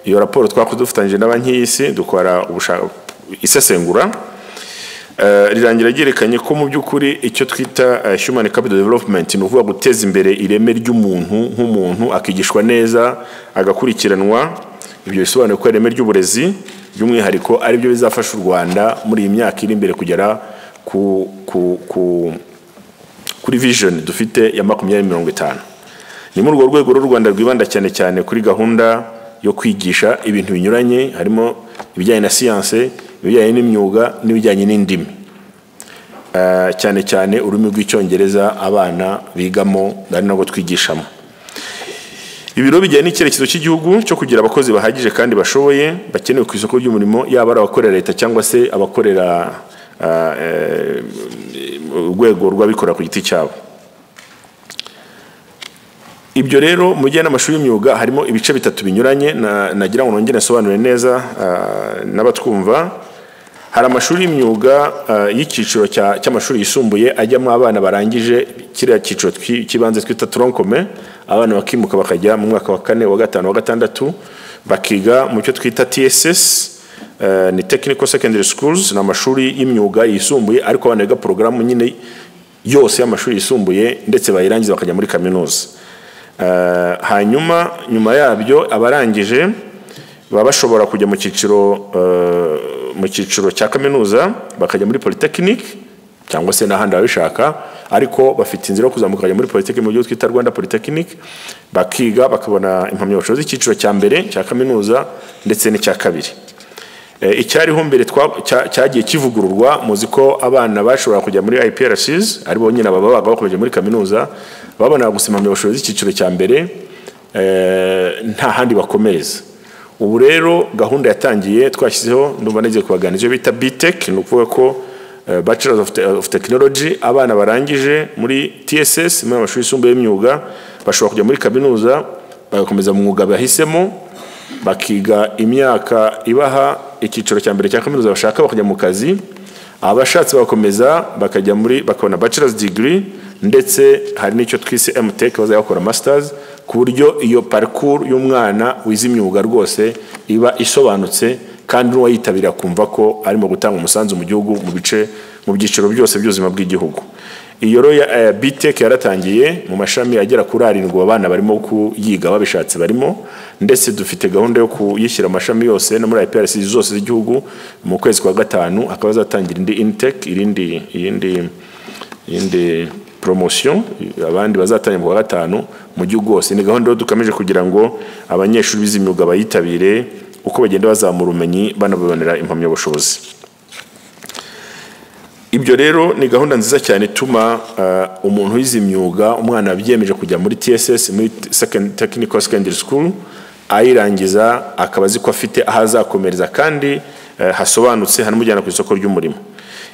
iyo raporo twakoze dufatanyije na banki y'isi dukora ubushaka isesengura Eh, rirangira ryerekanye ko mu by'ukuri icyo twita eh, human capital development ni ukuvuga guteza imbere ireme ry'umuntu nk'umuntu akigishwa neza agakurikiranwa ibyo bisobanuye ko ireme ry'uburezi by'umwihariko ari byo bizafasha u rwanda muri iyi myaka iri imbere kugera ku, ku, ku, kuri vision dufite ya makumyabiri mirongo itanu ni muri urwo rwego rero u rwanda rwibanda cyane cyane kuri gahunda yo kwigisha ibintu binyuranye harimo ibijyanye na siyanse ibijyanye n'imyuga n'ibijyanye n'indimi Eh, cyane cyane ururimi rw'icyongereza abana bigamo ari nabwo twigishamo ibiro bijyanye n'icyerekezo cy'igihugu cyo kugira abakozi bahagije kandi bashoboye bakenewe ku isoko ry'umurimo yaba ari abakorera leta cyangwa se abakorera ah, eh, urwego rw'abikorera ku giti cyabo ibyo rero mu bijyanye n'amashuri y'imyuga harimo ibice bitatu binyuranye na- nagira ngo nongere nsobanure neza ah, n'abatwumva hari amashuri y'imyuga ah, y'icyiciro cya- cy'amashuri yisumbuye ajyamo abana barangije kiriya cyiciro twi- cy'ibanze twita toronkome abana bakimuka bakajya mu mwaka wa kane wa gatanu wa gatandatu bakiga mu cyo twita tss eh, ni technical secondary schools ni amashuri y'imyuga yisumbuye ariko abana biga porogaramu nyine yose y'amashuri yisumbuye ndetse bayirangiza bakajya muri kaminuza Eh, hanyuma nyuma yabyo abarangije baba bashobora kujya mu cyiciro eh, mu cyiciro cya kaminuza bakajya muri polytechnic cyangwa se n'ahandi babishaka ariko bafite inzira yo kuzamuka bakajya muri polytechnic mu byo twita rwanda polytechnic bakiga bakabona impamyabushobozi z'icyiciro cya mbere cya kaminuza ndetse n'icya kabiri Eh, icyariho mbere twa- cya- cyagiye kivugururwa muzi ko abana bashobora kujya muri IPRCs ari bo nyine baba baga bakomeje muri kaminuza babona gusima impamyabushobozi z'icyiciro cya mbere eh, nta handi bakomereza ubu rero gahunda yatangiye twashyizeho ndumva nagiye kubaganira ibyo bita BTech ni ukuvuga ko eh, Bachelor of, Te- of Technology abana barangije muri TSS muri amashuri yisumbuye y'imyuga bashobora kujya muri kaminuza bagakomeza mu mwuga bahisemo bakiga imyaka ibaha icyiciro cya mbere cya kaminuza bashaka bakajya mu kazi abashatse bagakomeza bakajya muri bakabona bachelor's degree ndetse hari n'icyo twise MTech bazajya bakora masters ku buryo iyo parcours y'umwana wize imyuga rwose iba isobanutse kandi n'uwayitabira kumva ko arimo gutanga umusanzu mu gihugu mu bice mu byiciro byose by'ubuzima bw'igihugu iyo rero ya- eh, BTech yaratangiye mu mashami agera kuri arindwi abana barimo kuyiga babishatse barimo ndetse dufite gahunda yo kuyishyira amashami yose no muri IPRC zose z'igihugu mu kwezi kwa gatanu akaba azatangira indi Intech irindi irindi irindi promotion abandi bazatangira mu kwa gatanu mu gihugu hose ni gahunda rero dukomeje kugira ngo abanyeshuri bize imyuga bayitabire uko bagenda bazamura ubumenyi banabibonera impamyabushobozi ibyo rero ni gahunda nziza cyane ituma uh, umuntu wize imyuga umwana byiyemeje kujya muri TSS muri T- second, Technical Secondary School ayirangiza akaba azi ko afite aho azakomereza kandi uh, hasobanutse hanamujyana ku isoko ry'umurimo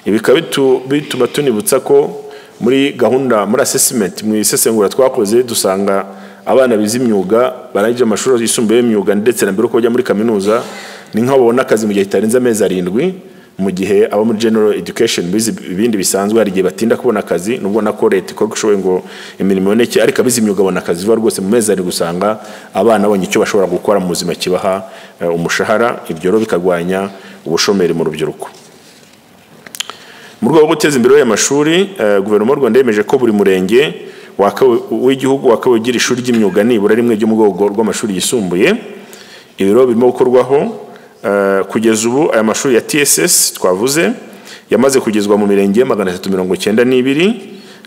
ibi bikaba bitu- bituma tunibutsa ko muri gahunda muri assessment mu isesengura twakoze dusanga abana bize imyuga barangije amashuri yisumbuye y'imyuga ndetse na mbere uko bajya muri kaminuza ni nk'aho babona akazi mu gihe kitarenze amezi arindwi mu gihe abo muri general education bize ibindi bisanzwe hari igihe batinda kubona akazi nubwo na ko leta ikora uko ishoboye ngo imirimo iboneke ariko abize imyuga babona akazi vuba rwose mu mezi arindwi usanga abana babonye icyo bashobora gukora mu buzima kibaha eh, umushahara ibyo rero bikarwanya ubushomeri mu rubyiruko mu rwego rwo guteza imbere aya mashuri eh, guverinoma y'u rwanda yemeje ko buri murenge waka- w'igihugu wakabaye ugira ishuri ry'imyuga nibura rimwe ryo mu rwego rw'amashuri yisumbuye ibiro birimo gukorwaho eh, kugeza ubu aya mashuri ya tss twavuze yamaze kugezwa mu mirenge magana atatu mirongo icyenda n'ibiri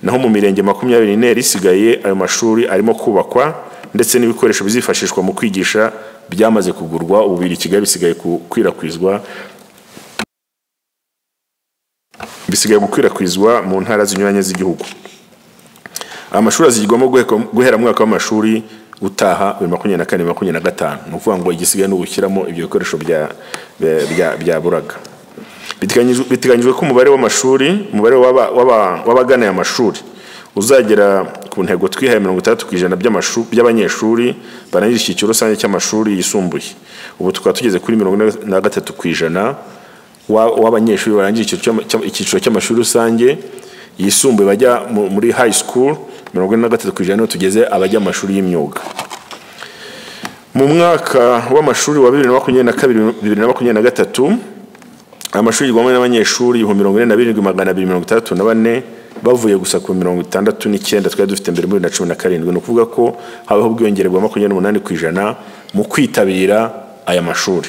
naho mu mirenge makumyabiri n'ine yari isigaye ayo mashuri arimo kubakwa ndetse n'ibikoresho bizifashishwa mu kwigisha byamaze kugurwa ubu biri i kigali bisigaye gukwirakwizwa bisigaye gukwirakwizwa mu ntara zinyuranye z'igihugu amashuri azigirwamo guheka- guhera mu mwaka w'amashuri utaha bibiri makumyabiri na kane bibiri makumyabiri na gatanu ni ukuvuga ngo igisigaye ni ugushyiramo ibyo bikoresho bya- bya- bya- byaburaga Biteganyijwe- biteganyijwe ko umubare w'amashuri umubare w'aba- w'aba- w'abagana aya mashuri uzagera ku ntego twihaye mirongo itandatu ku ijana by'amashu- by'abanyeshuri barangije icyiciro rusange cy'amashuri yisumbuye ubu tukaba tugeze kuri mirongo ine na gatatu ku ijana wa- w'abanyeshuri barangije icyiciro cy'ama- icyiciro cy'amashuri rusange yisumbuye bajya mu- muri high school mirongo ine na gatatu ku ijana niho tugeze abajya mu mashuri y'imyuga mu mwaka w'amashuri wa bibiri na makumyabiri na kabiri bibiri na makumyabiri na gatatu amashuri yigwamo n'abanyeshuri ibihumbi mirongo ine na birindwi magana abiri mirongo itandatu na bane bavuye gusa ku mirongo itandatu n'icyenda twari dufite mbere muri bibiri na cumi na karindwi ni ukuvuga ko habaho ubwiyongere bwa makumyabiri n'umunani ku ijana mu kwitabira aya mashuri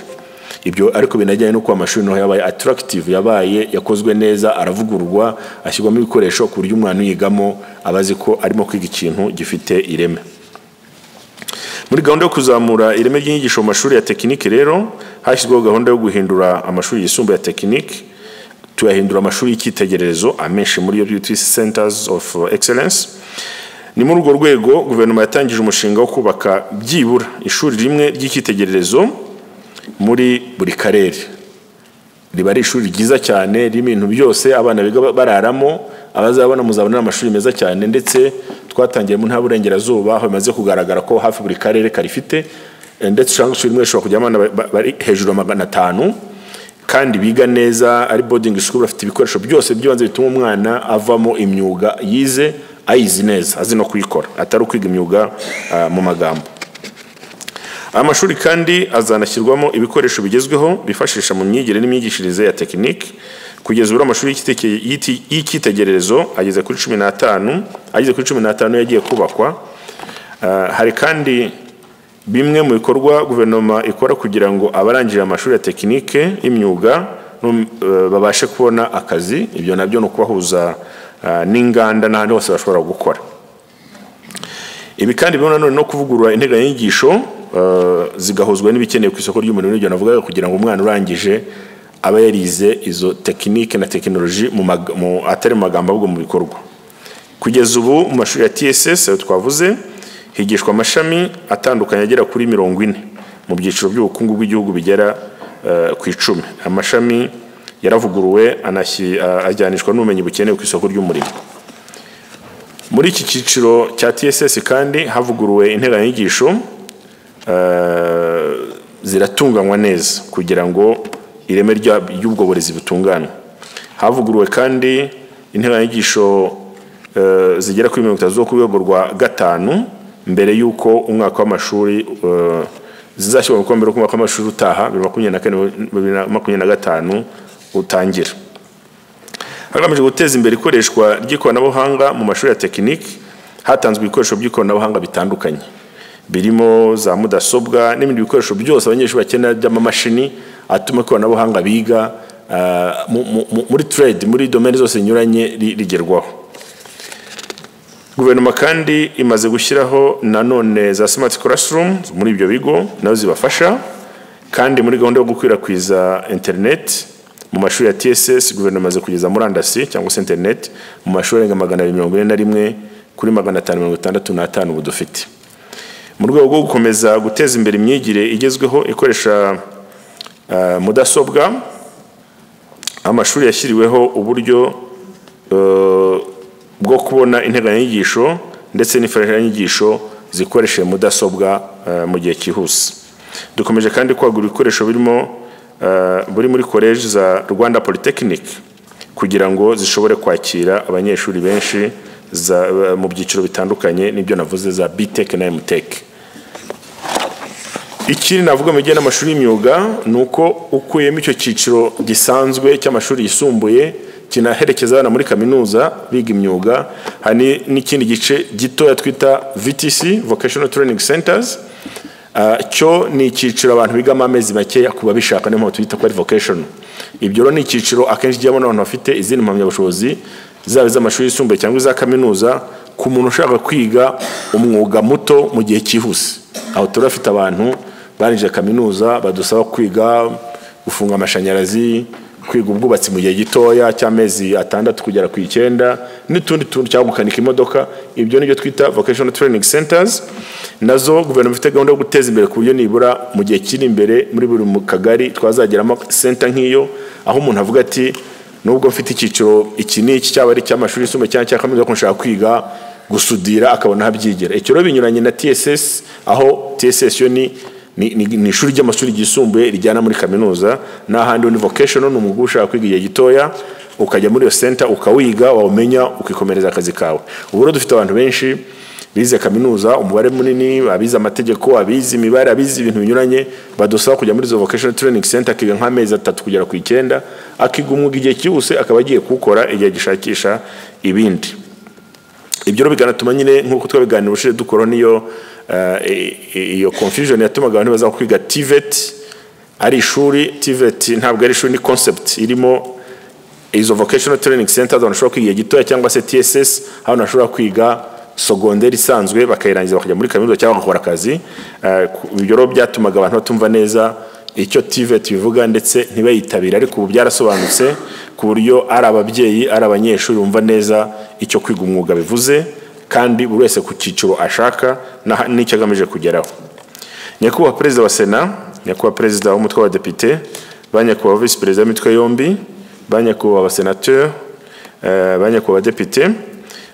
ibyo ariko binajyanye n'uko amashuri naho yabaye atarakitive yabaye yakozwe neza aravugururwa ashyirwamo ibikoresho ku buryo umwana uyigamo aba azi ko arimo kwiga ikintu gifite ireme muri gahunda yo kuzamura ireme ry'inyigisho mu mashuri ya tekinike rero hashyizweho gahunda yo guhindura amashuri yisumbuye ya tekinike tuyahindura amashuri y'icyitegererezo amenshi muri yo beauty centers of excellence ni muri urwo rwego guverinoma yatangije umushinga wo kubaka byibura ishuri rimwe ry'icyitegererezo muri buri karere riba ari ishuri ryiza cyane ririmo ibintu byose abana biga bararamo abazabona muzabona ni amashuri meza cyane ndetse twatangiye mu ntara y'uburengerazuba aho bimaze kugaragara ko hafi buri karere karifite eh, ndetse ushobora ishuri rimwe rishobora kujyamo abana ba- bari hejuru ya magana atanu kandi biga neza ari boarding school bafite ibikoresho byose by'ibanze bituma umwana avamo imyuga yize ayizi neza azi no kuyikora atari ukwiga imyuga ah, mu magambo aya mashuri kandi azanashyirwamo ibikoresho bigezweho bifashisha mu myigire n'imyigishirize ya tekinike kugeza ubu amashuri y'icyiteke- y'iti- y'icyitegererezo ageze kuri cumi n'atanu ageze kuri cumi n'atanu yagiye kubakwa Ah, hari kandi bimwe mu bikorwa guverinoma ikora kugira ngo abarangije amashuri ya tekinike y'imyuga no- eh, babashe kubona akazi ibyo nabyo ni ukubahuza ah, n'inganda n'ahandi hose bashobora gukora ibi kandi birimo nanone no kuvugurura integanyanyigisho eh, zigahuzwa n'ibikenewe ku isoko ry'umurimo n'ibyo navugaga kugira ngo umwana urangije abe yarize izo tekinike na tekinoloji mu mag- mu- atari mu magambo ahubwo mu bikorwa kugeza ubu mu mashuri ya tss ayo twavuze higishwa amashami atandukanye agera kuri mirongo ine mu byiciro by'ubukungu bw'igihugu bigera eh, ku icumi amashami yaravuguruwe anashyi- eh, ajyanishwa n'ubumenyi bukenewe ku isoko ry'umurimo muri iki cyiciro cya TSS kandi havuguruwe interanyigisho eh, ziratunganywa neza kugira ngo ireme rya- ry'ubwo burezi butunganwe havuguruwe kandi interanyigisho eh, zigera kuri mirongo itatu zo ku rwego rwa gatanu mbere y'uko umwaka w'amashuri eh, zizashyirwa mu bikorwa mbere y'uko umwaka w'amashuri utaha bibiri na makumyabiri na kane bibiri na makumyabiri na gatanu utangira hagamijwe guteza imbere ikoreshwa ry'ikoranabuhanga mu mashuri ya tekinike hatanzwe ibikoresho by'ikoranabuhanga bitandukanye birimo za mudasobwa n'ibindi bikoresho byose abanyeshuri bakenera by'amamashini atuma ikoranabuhanga biga ah, mu- mu- mu- muri trade muri domene zose zinyuranye ri- rigerwaho guverinoma kandi imaze gushyiraho nanone za smart classroom muri ibyo bigo nazo zibafasha kandi muri gahunda yo gukwirakwiza internet mu mashuri ya tss guverinoma imaze kugeza murandasi cyangwa se internet mu mashuri arenga magana abiri mirongo ine na rimwe kuri magana atanu mirongo itandatu n'atanu ubu dufite mu rwego rwo gukomeza guteza imbere imyigire igezweho ikoresha ah, mudasobwa amashuri yashyiriweho uburyo eh, bwo kubona integanyanyigisho ndetse n'imfashanyigisho zikoresheje mudasobwa eh, mu gihe cyihuse dukomeje kandi kwagura ibikoresho birimo eh, buri muri koleji za rwanda polytechnic kugira ngo zishobore kwakira abanyeshuri benshi za- mu byiciro bitandukanye n'ibyo navuze za btech na mtech ikindi navuga mu bijyanye n'amashuri y'imyuga ni uko ukuyemo icyo cyiciro gisanzwe cy'amashuri yisumbuye kinaherekeza abana muri kaminuza biga imyuga hari n'ikindi gice gitoya twita VTC Vocational Training Centers Ah, cyo ni icyiciro abantu bigamo amezi makeya ku babishaka niyo mpamvu tuyita ko ari vocation ibyo rero ni icyiciro akenshi kijyamo n'abantu bafite izindi mpamyabushobozi zaba iz'amashuri yisumbuye cyangwa iza kaminuza ku muntu ushaka kwiga umwuga muto mu gihe cyihuse aho turi bafite abantu barangije kaminuza badusaba kwiga gufunga amashanyarazi kwiga ubwubatsi mu gihe gitoya cy'amezi atandatu kugera ku icyenda n'utundi tuntu cyangwa gukanika imodoka ibyo nibyo twita vocational training centers nazo guverinoma ifite gahunda yo guteza imbere ku buryo nibura mu gihe kiri imbere muri buri mu kagari twazageramo center nk'iyo aho umuntu avuga ati nubwo mfite icyiciro iki n'iki cyaba ari icy'amashuri yisumbuye cyangwa icya kaminuza ariko nshaka kwiga gusudira akabona aho abyigira icyo rero binyuranye na tss aho tss yo ni ni, ni, ni ishuri ry'amashuri ryisumbuye rijyana muri kaminuza n'ahandi ni vocational ni umwuga uba ushaka kwiga igihe gitoya ukajya muri iyo center ukawiga wawumenya ukikomereza akazi kawe ubu rero dufite abantu benshi bize kaminuza umubare munini abize amategeko abize imibare abize ibintu binyuranye badusaba kujya muri izo vocational training center akiga nk'amezi atatu kugera ku icyenda akiga umwuga igihe cyihuse akaba agiye kuwukora igihe agishakisha ibindi ibyo rero bikanatuma nyine nk'uko twabiganira ubushize dukora n'iyo eh, i- i- iyo confusion yatumaga abantu baza kwiga TVET ari ishuri TVET ntabwo ari ishuri ni concept irimo izo vocational training centers abantu bashobora kwiga igihe gitoya cyangwa se TSS aho abantu bashobora kwiga sogonderi isanzwe bakayirangiza bakajya muri kaminuza cyangwa bagakora akazi Eh, ku- ibyo rero byatumaga abantu batumva neza icyo TVET bivuga ndetse ntibayitabire ariko ubu byarasobanutse ku buryo ari ababyeyi ari abanyeshuri bumva neza icyo kwiga umwuga bivuze kandi buri wese ku cyiciro ashaka na- n'icyo agamije kugeraho nyakubahwa perezida wa sena nyakubahwa perezida w'umutwe w'abadepite ba nyakubahwa visi perezida w'imitwe yombi ba nyakubahwa abasenateri eh, ba nyakubahwa abadepite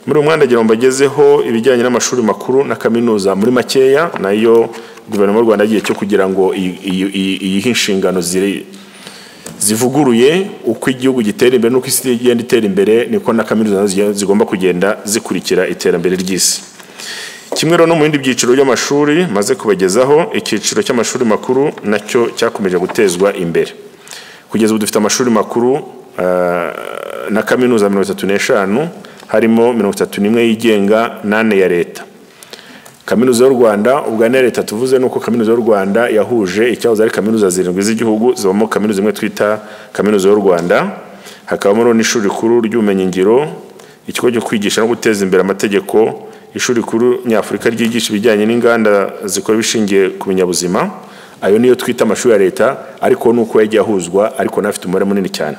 muri uyu mwanda agira ngo mbagezeho ibijyanye n'amashuri makuru na kaminuza muri makeya nayo guverinoma y'u rwanda yagiye cyo kugira ngo iyi- iyi- iyi- iyihe inshingano ziri zivuguruye uko igihugu gitera imbere n'uko isi igenda itera imbere niko na kaminuza nazo zigiye- zigomba kugenda zikurikira iterambere ry'isi kimwe rero no mu bindi byiciro by'amashuri maze kubagezaho icyiciro cy'amashuri makuru nacyo cyakomeje gutezwa imbere kugeza ubu dufite amashuri makuru ah, na kaminuza mirongo itatu n'eshanu harimo mirongo itatu n'imwe yigenga n'ane ya leta kaminuza y'u rwanda ubwa ya leta tuvuze ni uko kaminuza y'u rwanda yahuje icyahoze ari kaminuza zirindwi z'igihugu zibamo kaminuza imwe twita kaminuza y'u rwanda hakabamo rero n'ishuri rikuru ry'ubumenyingiro ikigo cyo kwigisha no guteza imbere amategeko ishuri rikuru nyafurika ryigisha ibijyanye n'inganda zikora ibishingiye ku binyabuzima ayo niyo twita amashuri ya leta ariko ni uko yagiye ahuzwa ariko n'afite umubare munini cyane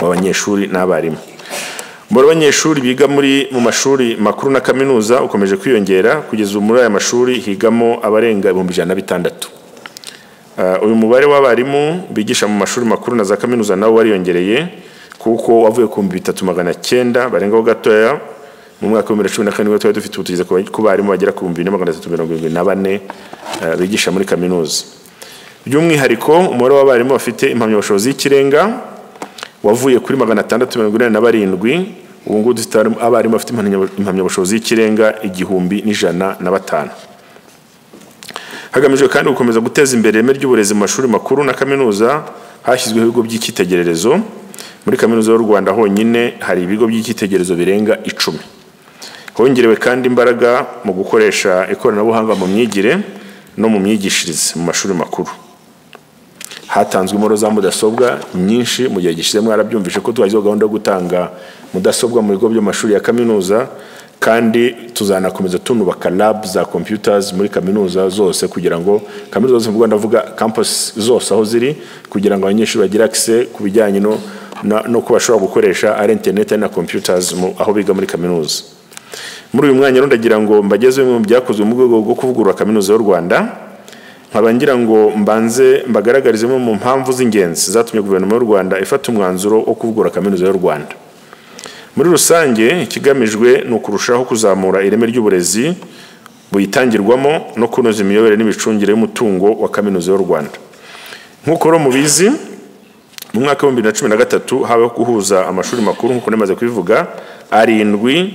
w'abanyeshuri n'abarimu umubare w'abanyeshuri biga muri mu mashuri makuru na kaminuza ukomeje kwiyongera kugeza ubu muri aya mashuri higamo abarenga ibihumbi ijana na bitandatu Uh, uyu mubare w'abarimu bigisha mu mashuri makuru na za kaminuza nawo wariyongereye kuko wavuye ku bihumbi bitatu magana cyenda barengaho gatoya mu mwaka wa bibiri na cumi na karindwi twari dufite ubu tugeze ku ba- ku barimu bagera ku bihumbi bine magana atatu mirongo irindwi na bane uh, bigisha muri kaminuza by'umwihariko umubare w'abarimu bafite impamyabushobozi y'ikirenga wavuye kuri magana atandatu mirongo inani na barindwi ubu ngubu dufite abarimu bafite impamya- impamyabushobozi y'ikirenga igihumbi n'ijana na batanu hagamijwe kandi gukomeza guteza imbere ireme ry'uburezi mu mashuri makuru na kaminuza hashyizweho ibigo by'icyitegererezo muri kaminuza y'u rwanda honyine hari ibigo by'icyitegererezo birenga icumi hongerewe kandi imbaraga mu gukoresha ikoranabuhanga mu myigire no mu myigishirize mu mashuri makuru hatanzwe imboro za mudasobwa nyinshi mu gihe gishize mwarabyumvise ko twashyizeho gahunda yo gutanga mudasobwa mu bigo by'amashuri ya kaminuza kandi tuzanakomeza tunubaka lab za computers muri kaminuza zose kugira ngo kaminuza zose mu Rwanda avuga campus zose aho ziri kugira ngo abanyeshuri bagire access ku bijyanye no na- no kuba bashobora gukoresha ari internet ari na computers mu- aho biga muri kaminuza muri uyu mwanya rero ndagira ngo mbagezeho bimwe mu byakozwe mu rwego rwo kuvugurura kaminuza y'u Rwanda nkaba ngira ngo mbanze mbagaragarize imwe mu mpamvu z'ingenzi zatumye guverinoma y'u rwanda ifata umwanzuro wo kuvugura kaminuza y'u rwanda muri rusange ikigamijwe ni ukurushaho kuzamura ireme ry'uburezi buyitangirwamo no kunoza imiyoborere n'imicungire y'umutungo wa kaminuza y'u rwanda nk'uko rero mubizi mu mwaka w'ibihumbi bibiri na cumi na gatatu habayeho guhuza amashuri makuru nk'uko namaze kubivuga arindwi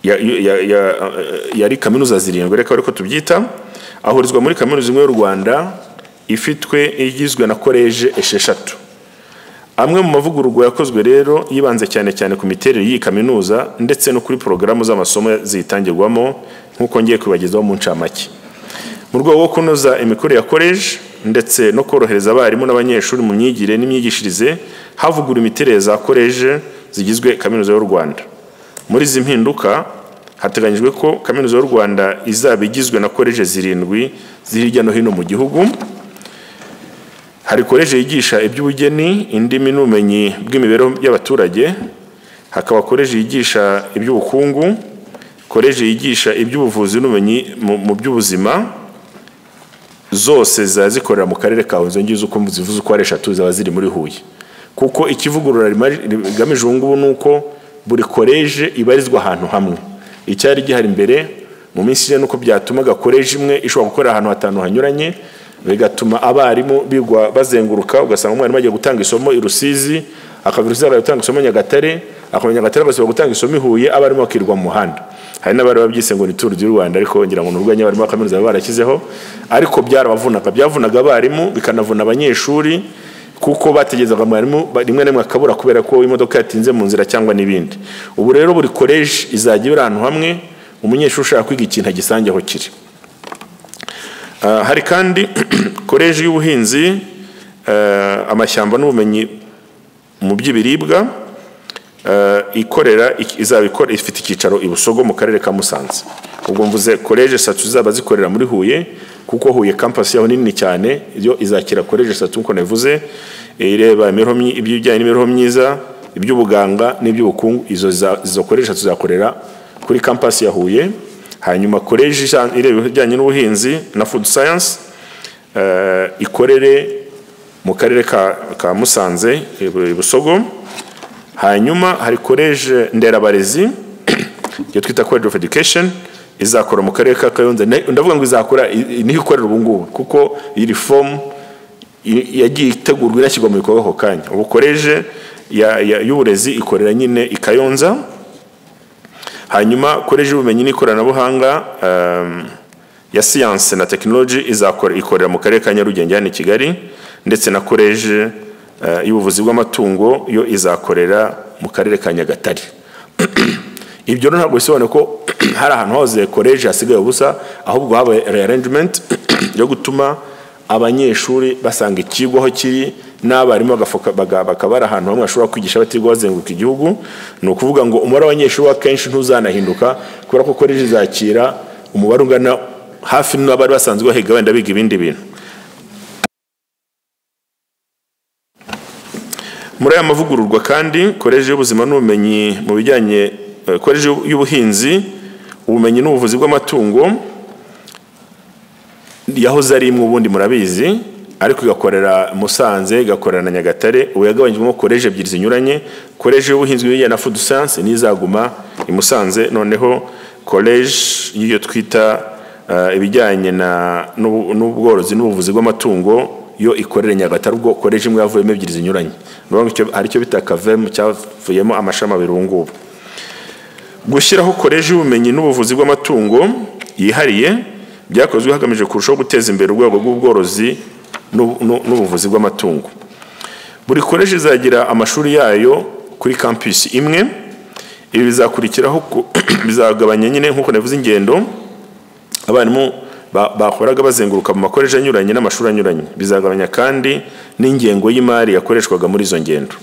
ya- ya- ya- yari kaminuza zirindwi reka ariko tubyita ahurizwa muri kaminuza imwe y'u rwanda ifitwe igizwe na koleje esheshatu amwe mu mavugururwa yakozwe rero yibanze cyane cyane ku miterere y'iyi kaminuza ndetse no kuri porogaramu z'amasomo ziyitangirwamo nk'uko ngiye kubagezaho mu ncamake mu rwego rwo kunoza imikorere ya koleji ndetse no korohereza abarimu n'abanyeshuri mu myigire n'imyigishirize havugura imiterere za koleje zigizwe kaminuza y'u rwanda muri izi mpinduka hateganyijwe ko kaminuza y'u rwanda izaba igizwe na koleje zirindwi ziri hirya no hino mu gihugu hari koleje yigisha iby'ubugeni indimi n'ubumenyi bw'imibereho y'abaturage hakaba koleje yigisha iby'ubukungu koleje yigisha iby'ubuvuzi n'ubumenyi mu mu by'ubuzima zose zaba zikorera mu karere ka Huye ngize uko zivuze uko ari eshatu zaba ziri muri Huye kuko ikivugurura rima- rigamije ubu ngubu ni uko buri koleje ibarizwa ahantu hamwe icyari gihari imbere mu minsi ishize nuko byatumaga koleje imwe ishobora gukorera ahantu hatanu hanyuranye bigatuma abarimu bigwa bazenguruka ugasanga umwarimu agiye gutanga isomo i Rusizi akava i Rusizi akajya gutanga isomo i Nyagatare akava i Nyagatare agasubira gutanga isomo i Huye abarimu bakirwa mu muhanda hari n'abari babyise ngo ni turu du Rwanda ariko ngira ngo ni urwenya abarimu ba kaminuza baba barashyizeho ariko byarabavunaga byavunaga abarimu bikanavuna abanyeshuri kuko bategerezaga mwarimu ba- rimwe na rimwe akabura kubera ko imodoka yatinze mu nzira cyangwa n'ibindi ubu rero buri koleji izajya iba iri ahantu hamwe umunyeshuri ushaka kwiga ikintu agisange aho kiri Ah, hari kandi koleji y'ubuhinzi eh, amashyamba n'ubumenyi mu by'ibiribwa eh, ikorera ik- izaba ikora ifite icyicaro i Busogo mu karere ka Musanze ubwo mvuze koleji eshatu zizaba zikorera muri Huye kuko Huye campus yaho ni nini cyane yo izakira koleji eshatu nkuko navuze ireba imibereho myi- iby'ibijyanye n'imibereho myiza iby'ubuganga n'iby'ubukungu izo za- izo koleji eshatu zizakorera kuri campus ya Huye hanyuma koleji ija- ireba ibijyanye n'ubuhinzi na food science eh, ikorere mu karere ka, ka Musanze i Bu- i Busogo hanyuma hari college nderabarezi iyo twita college of education izakora mu karere ka Kayonza Na- ndavuga ngo izakora i- i- niho ikorera ubu ngubu kuko iri form i- yagiye itegurwa inashyirwa mu bikorwa ako kanya ubu college ya- ya- y'uburezi ikorera nyine i Kayonza hanyuma college y'ubumenyi n'ikoranabuhanga um, ya siyanse na tekinoloji izakora ikorera mu karere ka Nyarugenge hano i Kigali ndetse na koleji eh, y'ubuvuzi bw'amatungo yo izakorera mu karere ka Nyagatare ibyo rero ntabwo bisobanuye ko hari ahantu hose koleji hasigaye ubusa ahubwo habaye rearrangement yo gutuma abanyeshuri basanga ikigo aho kiri n'abarimu bagafoka- baga- bakaba bari ahantu hamwe bashobora kwigisha batirwa bazenguruka igihugu ni ukuvuga ngo umubare w'abanyeshuri w'akenshi ntuzanahinduka kubera ko koleji izakira umubare ungana hafi n'abari basanzwe bahiga wenda biga ibindi bintu muri aya mavugururwa kandi koleji y'ubuzima n'ubumenyi mu bijyanye eh, koleji y'u- y'ubuhinzi ubumenyi n'ubuvuzi bw'amatungo yahoze ari imwe ubundi murabizi ariko igakorera Musanze igakorera na Nyagatare ubu yagabanyijwemo koleji ebyiri zinyuranye koleji y'ubuhinzi bijyanye na food science n'izaguma i Musanze noneho koleji y'iyo twita eh, ibijyanye na n'ubu- n'ubworozi n'ubuvuzi bw'amatungo yo ikorera i Nyagatare ubwo koleji imwe yavuyemo ebyiri zinyuranye ni ukuvuga ngo icyo- hari icyo bita kavemu cyavuyemo amashami abiri ubu ngubu gushyiraho koleji y'ubumenyi n'ubuvuzi bw'amatungo yihariye byakozwe hagamijwe kurushaho guteza imbere urwego rw'ubworozi n'ubu- n'u- n'ubuvuzi bw'amatungo buri koleji izagira amashuri yayo kuri campus imwe ibi bizakurikiraho ku- bizagabanya nyine nk'uko navuze ingendo abarimu ba- bahoraga bazenguruka mu makoleje anyuranye n'amashuri anyuranye bizagabanya kandi n'ingengo y'imari yakoreshwaga muri izo ngendo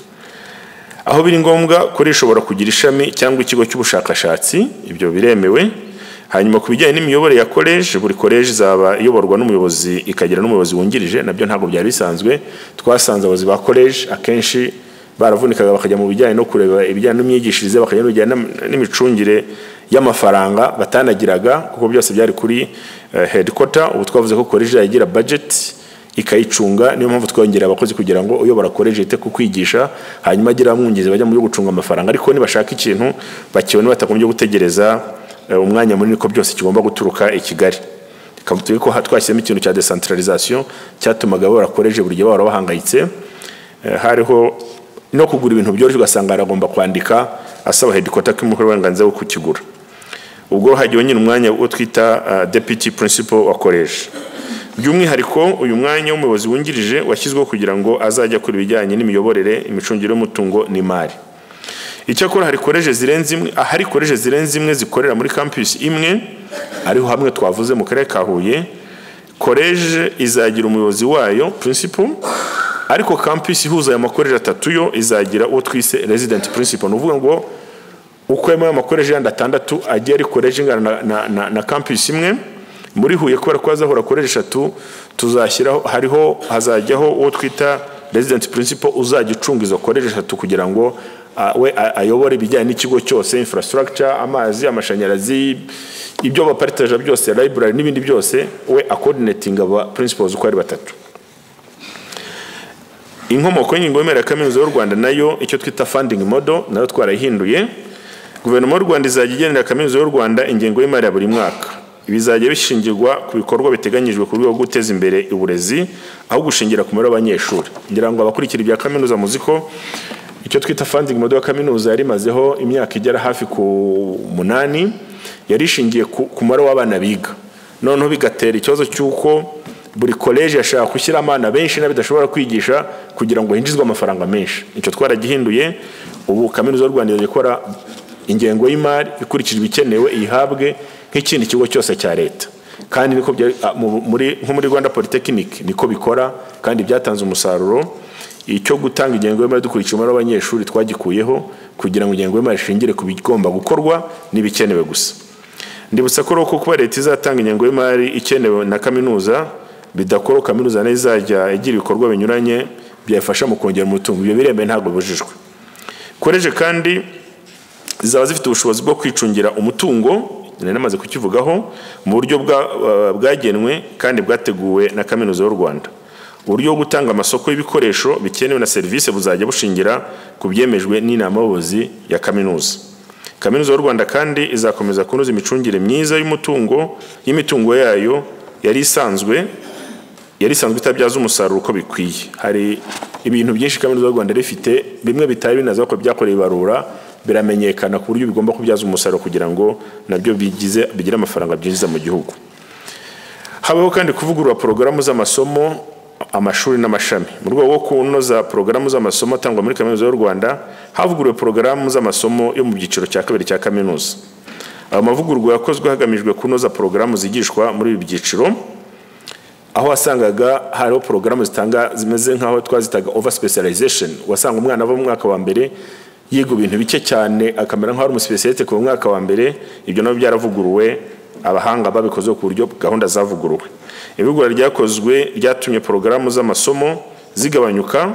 aho biri ngombwa kuri ishobora kugira ishami cyangwa ikigo cy'ubushakashatsi ibyo biremewe hanyuma ku bijyanye n'imiyoborere ya koleji buri koleji izaba iyoborwa n'umuyobozi ikagira n'umuyobozi wungirije nabyo ntabwo byari bisanzwe twasanze abayobozi ba koleji akenshi baravunikaga bakajya mu bijyanye no kureba ibijyanye n'imyigishirize bakajya no bijyanye n'am- n'imicungire y'amafaranga batanagiraga kuko byose byari kuri eh, headquarter ubu twavuze ko koleji yagira budget ikayicunga niyo mpamvu twongera abakozi kugira ngo uyobora koleji yite ku kwigisha hanyuma agira abamwungirizi bajya mu byo gucunga amafaranga ariko nibashaka ikintu bakibona batagombye gutegereza eh, umwanya munini ko byose kigomba guturuka i Kigali Tukaba turi ko ha- twashyizemo ikintu cya decentralization cyatumaga babora koleji buri gihe bahora bahangayitse Eh, hariho no kugura ibintu byoroshye ugasanga aragomba kwandika asaba headquarter ko imuha uburenganzira bwo kukigura ubwo hagiwe nyine umwanya wo twita uh, deputy principal wa college by'umwihariko uyu mwanya w'umuyobozi wungirije washyizweho kugira ngo azajya akora ibijyanye n'imiyoborere imicungire y'umutungo n'imari icyakora hari koleje zirenze imwe ahari koleje zirenze imwe zikorera muri campus imwe ariho hamwe twavuze mu karere ka Huye koleje izagira umuyobozi wayo principal ariko campus ihuza aya makoleje atatu yo izagira uwo twise resident principal ni ukuvuga ngo uko ayo makoleje yandi atandatu agiye ari koleji ingana na, na, na, na campus imwe muri Huye kubera ko hazahora koleji eshatu tuzashyiraho hariho hazajyaho uwo twita resident principal uzajya ucunga izo koleji eshatu kugira ngo ah, we a- ayobore ibijyanye n'ikigo cyose infrastructure amazi amashanyarazi ibyo baparitaje byose library n'ibindi byose we acoordinating aba principals uko ari batatu inkomoko y'ingingo y'imari ya kaminuza y'u Rwanda nayo icyo twita funding model nayo twarayihinduye guverinoma y'u Rwanda izajya igenera kaminuza y'u Rwanda ingengo y'imari ya buri mwaka bizajya bishingirwa ku bikorwa biteganyijwe ku rwego rwo guteza imbere uburezi aho gushingira ku mubare w'abanyeshuri ngira ngo abakurikira ibya kaminuza muzi ko icyo twita funding model ya kaminuza yari imazeho imyaka igera hafi ku munani yari ishingiye ku ku mubare w'abana biga noneho bigatera ikibazo cy'uko buri koleji yashaka gushyira abana benshi n'abidashobora kwigisha kugira ngo hinjizwe amafaranga menshi icyo twaragihinduye ubu kaminuza y'u rwanda ikora ingengo y'imari ikurikijwe ikenewe iyihabwe nk'ikindi kigo cyose cya leta kandi niko nko muri rwanda polytechnic niko bikora kandi byatanze umusaruro icyo gutanga ingengo y'imari dukurikiye umubare w'abanyeshuri twagikuyeho kugira ngo ingengo y'imari ishingire ku bigomba gukorwa n'ibikenewe gusa ndibutsa ko uko kuba leta izatanga ingengo y'imari ikenewe na kaminuza bidakora kaminuza nayo izajya igira ibikorwa binyuranye byafasha mu kongera umutungo ibyo biremewe ntabwo bibujijwe koreje kandi zizaba zifite ubushobozi bwo kwicungira umutungo nari namaze kukivugaho mu buryo bwagenwe kandi bwateguwe na kaminuza y'u rwanda uburyo bwo gutanga amasoko y'ibikoresho bikenewe na serivisi buzajya bushingira ku byemejwe n'inama y'ubuyobozi ya kaminuza kaminuza y'u rwanda kandi izakomeza kunoza imicungire myiza y'umutungo y'imitungo yayo yari isanzwe yari isanzwe itabyaza umusaruro uko bikwiye hari ibintu byinshi kaminuza y'u rwanda rifite bimwe bitari binaza ko byakorewe ibarura biramenyekana ku buryo bigomba kubyaza umusaruro kugira ngo nabyo bigize bigire amafaranga byinjiza mu gihugu habaho kandi kuvugurura porogaramu z'amasomo amashuri n'amashami mu rwego rwo kunoza porogaramu z'amasomo atangwa muri kaminuza y'u rwanda havuguruwe porogaramu z'amasomo yo mu byiciro cya kabiri cya kaminuza ayo mavugururwa yakozwe hagamijwe kunoza porogaramu zigishwa muri ibi byiciro aho wasangaga hariho porogaramu zitanga zimeze nk'aho twazitaga over specialization wasanga umwana ava mu mwaka wa mbere yiga ibintu bike cyane akamera nk'aho ari umusipesiyete ku mwaka wa mbere ibyo nabyo byaravuguruwe abahanga babikoze ku buryo gahunda zavuguruwe ivugurura ryakozwe ryatumye porogaramu z'amasomo zigabanyuka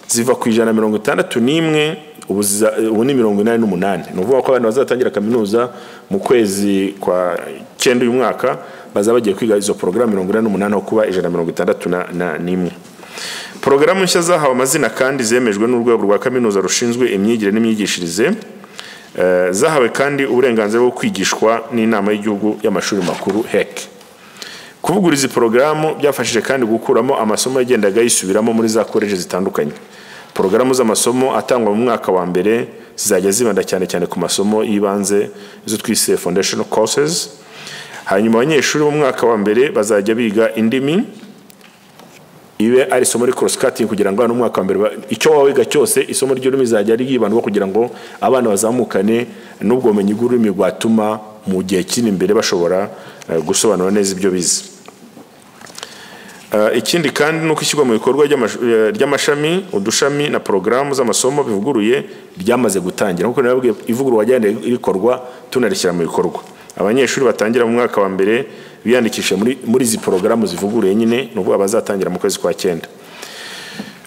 ziva ku ijana mirongo itandatu n'imwe ubu ni mirongo inani n'umunani ni ukuvuga ko abantu bazatangira kaminuza mu kwezi kwa cyenda uyu mwaka bazaba bagiye kwiga izo porogaramu mirongo inani n'umunani aho kuba ijana mirongo itandatu n'imwe porogaramu nshya zahawe amazina kandi zemejwe n'urwego rwa kaminuza rushinzwe imyigire n'imyigishirize zahawe kandi uburenganzira bwo kwigishwa n'inama y'igihugu y'amashuri makuru hec kuvugura izi porogaramu byafashije kandi gukuramo amasomo yagendaga yisubiramo muri za koleji zitandukanye porogaramu z'amasomo atangwa mu mwaka wa mbere zizajya zibanda cyane cyane ku masomo y'ibanze izo twise foundational courses hanyuma abanyeshuri mu mwaka wa mbere bazajya biga indimi ibe ari isomo ari cross cutting kugira ngo abana umwaka wa mbere icyo waba wiga cyose isomo ry'ururimi rizajya ryibandwa kugira ngo abana bazamukane n'ubwo bumenyi bw'ururimi rwatuma mu gihe kiri imbere bashobora gusobanura neza ibyo bize ikindi kandi ni uko ishyirwa mu bikorwa ry'amashami udushami na porogaramu z'amasomo bivuguruye ryamaze gutangira nk'uko nababwiye ivugurura ryajyanye rikorwa tunarishyira mu bikorwa abanyeshuri batangira mu mwaka wa mbere biyandikisha muri izi porogaramu zivuguruye nyine ni ukuvuga bazatangira mu kwezi kwa cyenda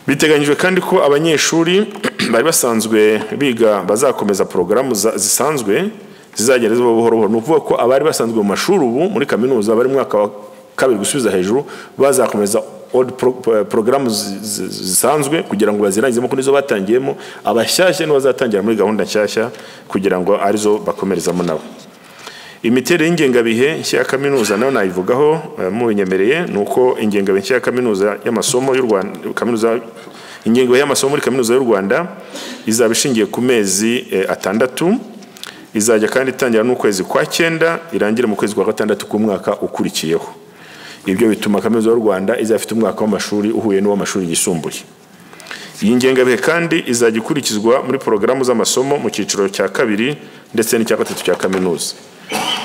biteganyijwe kandi ko abanyeshuri bari basanzwe biga bazakomeza porogaramu zisanzwe zizagenda ziba buhoro buhoro ni ukuvuga ko abari basanzwe mu mashuri ubu muri kaminuza bari mu mwaka wa kabiri gusubiza hejuru bazakomeza porogaramu zisanzwe kugira ngo bazirangizemo ko nizo batangiyemo abashyashya nibo bazatangira muri gahunda nshyashya kugira ngo arizo bakomerezamo nabo imiterere y'ingengabihe nshya ya kaminuza nayo nayivugaho mubinyemereye ni uko ingengabihe nshya ya kaminuza y'amasomo y'u Rwanda kaminuza ingengo y'amasomo muri kaminuza y'u Rwanda izaba ishingiye ku mezi atandatu izajya kandi itangira n'ukwezi kwa cyenda irangire mu kwezi kwa gatandatu k'umwaka ukurikiyeho ibyo bituma kaminuza y'u Rwanda izafite umwaka w'amashuri uhuye n'uw'amashuri yisumbuye iyi ngengabihe kandi izajya ikurikizwa muri porogaramu z'amasomo mu cyiciro cya kabiri ndetse n'icya gatatu cya kaminuza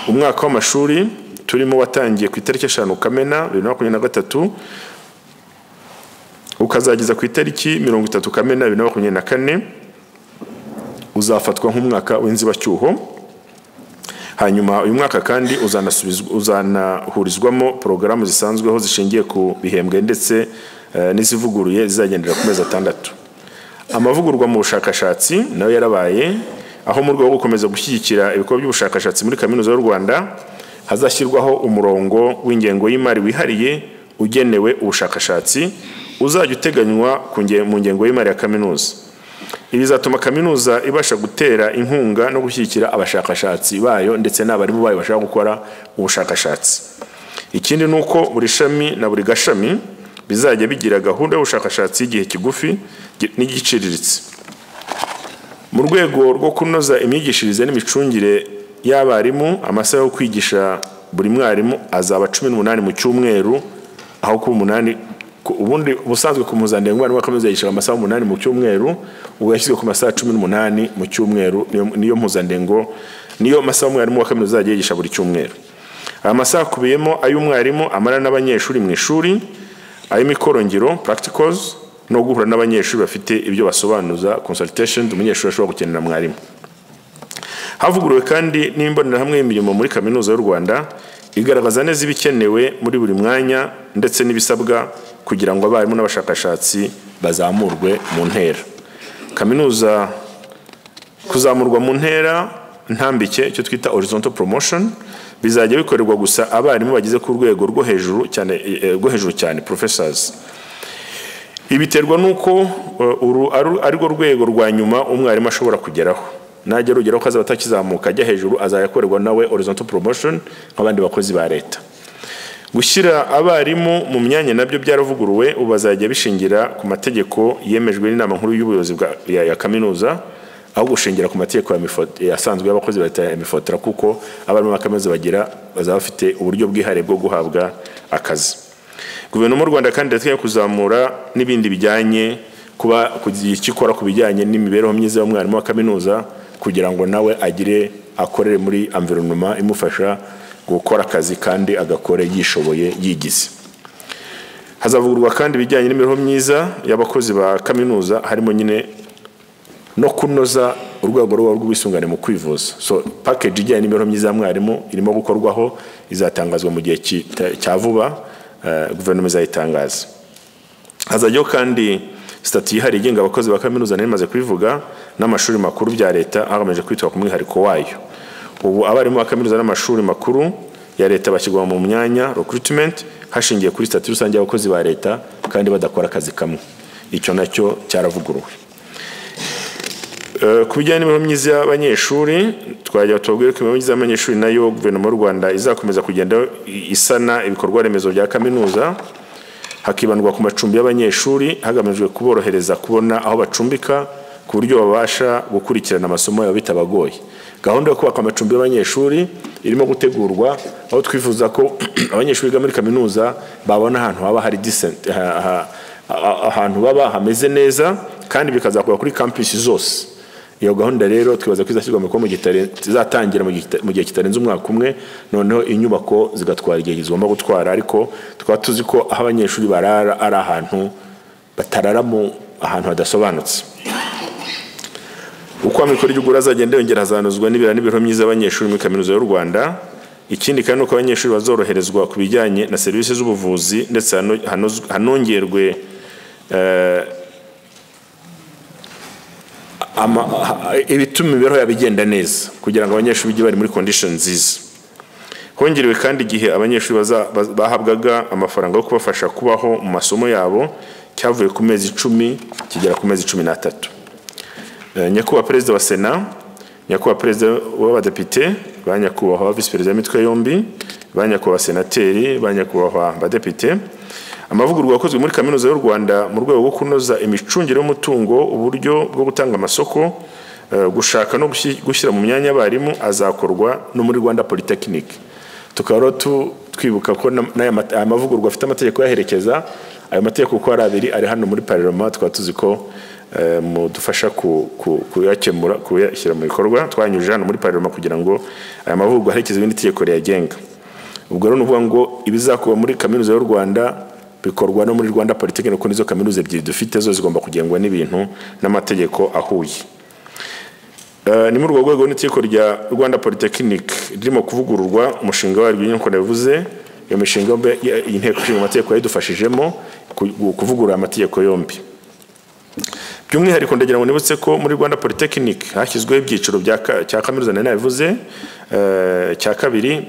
umwaka w'amashuri turimo watangiye ku itariki eshanu kamena bibiri na makumyabiri na gatatu ukazageza ku itariki mirongo itatu kamena bibiri na makumyabiri na kane uzafatwa nk'umwaka w'inzibacyuho hanyuma uyu mwaka kandi uzanahurizwamo porogaramu zisanzweho zishingiye ku bihembwe ndetse n'izivuguruye zizagendera ku mezi atandatu amavugurwa mu bushakashatsi nayo yarabaye aho mu rwego rwo gukomeza gushyigikira ibikorwa by'ubushakashatsi muri kaminuza y'u rwanda hazashyirwaho umurongo w'ingengo y'imari wihariye ugenewe ubushakashatsi uzajya uteganywa mu ngengo y'imari ya kaminuza ibi bizatuma kaminuza ibasha gutera inkunga no gushyigikira abashakashatsi bayo ndetse n'abarimu bayo bashaka gukora ubushakashatsi ikindi ni uko buri shami na buri gashami bizajya bigira gahunda y'ubushakashatsi y'igihe kigufi n'igiciriritse mu rwego rwo kunoza imyigishirize n'imicungire y'abarimu amasaha yo kwigisha buri mwarimu azaba cumi n'umunani mu cyumweru aho kuba umunani ku- ubundi ubusanzwe ku mpuzandengo umwarimu wa kaminuza yishyura amasaha umunani mu cyumweru ubu yashyizwe ku masaha cumi n'umunani mu cyumweru niyo- niyo mpuzandengo niyo masaha umwarimu wa kaminuza azajya yigisha buri cyumweru aya masaha akubiyemo ay'umwarimu amara n'abanyeshuri mu ishuri ay'imikorongiro practicals no guhura n'abanyeshuri bafite ibyo basobanuza consultation umunyeshuri ashobora gukenera mwarimu havuguruwe kandi n'imbonerahamwe y'imirimo muri kaminuza y'u rwanda igaragaza neza ibikenewe muri buri mwanya ndetse n'ibisabwa kugira ngo abarimu n'abashakashatsi bazamurwe mu ntera kaminuza kuzamurwa mu ntera ntambike icyo twita horizontal promotion bizajya bikorerwa gusa abarimu bageze ku rwego rwo hejuru cyane eh, rwo hejuru cyane professors ibiterwa n'uko eh, uru aru- ari rwo rwego rwa nyuma umwarimu ashobora kugeraho najya arugeraho ko azaba atakizamuka ajya hejuru azajya akorerwa nawe horizontal promotion nk'abandi bakozi ba leta gushyira abarimu mu myanya nabyo byaravuguruwe ubu bazajya bishingira ku mategeko yemejwe n'inama nkuru y'ubuyobozi bwa- ya, ya kaminuza aho gushingira ku mategeko ya mifo- yasanzwe y'abakozi ba leta ya mifotora kuko abarimu ba kaminuza bagira bazaba bafite uburyo bwihariye bwo guhabwa akazi guverinoma y'u rwanda kandi irateganya kuzamura n'ibindi bijyanye kuba kugira icyo ikora ku bijyanye n'imibereho myiza y'umwarimu wa kaminuza kugira ngo nawe agire akorere muri environnement imufasha gukora akazi kandi agakore yishoboye yigize hazavugurwa kandi ibijyanye n'imibereho myiza y'abakozi ba kaminuza harimo nyine no kunoza urwego ruba rw'ubwisungane mu kwivuza so package ijyanye n'imibereho myiza ya mwarimu irimo gukorwaho izatangazwa mu gihe ki- ta- cya vuba eh, guverinoma izayitangaza hazajyaho kandi sitati yihariye igenga abakozi ba kaminuza nari maze kubivuga n'amashuri makuru bya leta hagamijwe kwitwa ku mwihariko wayo ubu abarimu ba kaminuza n'amashuri makuru ya leta bashyirwa mu myanya recruitment hashingiye kuri sitati rusange y'abakozi ba leta kandi badakora akazi kamwe icyo nacyo cyaravuguruwe Eh, ku bijyanye n'imibereho myiza y'abanyeshuri twajya tubabwira ko imibereho myiza y'abanyeshuri nayo guverinoma y'u rwanda izakomeza kugenda i- isana ibikorwa remezo bya kaminuza hakibandwa ku macumbi y'abanyeshuri hagamijwe kuborohereza kubona aho bacumbika ku buryo babasha gukurikirana amasomo yabo bitabagoye gahunda yo kubaka amacumbi y'abanyeshuri irimo gutegurwa aho twifuza ko abanyeshuri biga muri kaminuza babona ahantu haba hari decent ha- ha- ha- ahantu baba hameze neza kandi bikazakorwa kuri campus zose iyo gahunda rero twibaza ko izashyirwa mu bikorwa mu gihe kitare- izatangira mu gihe kita- mu gihe kitarenze umwaka umwe noneho inyubako zigatwara igihe zigomba gutwara ariko tukaba tuzi ko aho abanyeshuri barara ari ahantu batarara mu ahantu hadasobanutse uko amikoro y'ugura azagenda yongera hazanozwa n'ibirara n'imibereho myiza y'abanyeshuri muri kaminuza y'u rwanda ikindi kandi ni uko abanyeshuri bazoroherezwa ku bijyanye na serivisi z'ubuvuzi ndetse hano- hanozwe- hanongerwe ama, ha- ibituma imibereho yabo igenda neza kugira ngo abanyeshuri bijye bari muri condition nziza hongerewe kandi igihe abanyeshuri baza- baz- bahabwaga amafaranga yo kubafasha kubaho mu masomo yabo cyavuye ku mezi icumi kigera ku mezi cumi n'atatu Eh, nyakubahwa perezida wa sena nyakubahwa perezida w'abadepite ba nyakubahwa visi perezida w'imitwe yombi ba nyakubahwa senateri ba nyakubahwa badepite amavugururwa yakozwe muri kaminuza y'u rwanda mu rwego rwo kunoza imicungire y'umutungo uburyo bwo gutanga amasoko eh, gushaka no gushyi- gushyira mu myanya abarimu azakorwa no muri rwanda polytechnic tukaba rero tu- twibuka ko na- n'aya mat- aya mavugururwa afite amategeko yaherekeza ayo mategeko uko ari abiri ari hano muri parlement tukaba tuzi ko eh, mudufasha ku- ku- kuyakemura kuyashyira mu bikorwa twanyujije hano muri parlement kugira ngo aya mavugururwa aherekezwe n'iri tegeko riyagenga ubwo rero ni ukuvuga ngo ibizakorwa muri kaminuza y'u rwanda bikorwa no muri rwanda politiki kuko nizo kaminuza ebyiri dufite zo zigomba kugengwa n'ibintu n'amategeko ahuye Eh, ni muri urwo rwego n'itegeko rya rwanda polytechnic ririmo kuvugururwa umushinga waryo nk'uko nabivuze iyo mishinga yombi ya- iyi nteko ishinga amategeko yayidufashijemo ku- kuvugurura amategeko yombi by'umwihariko ndagira ngo nibutse ko muri rwanda polytechnic hashyizweho ibyiciro bya ka- cya kaminuza nari nabivuze eh, cya kabiri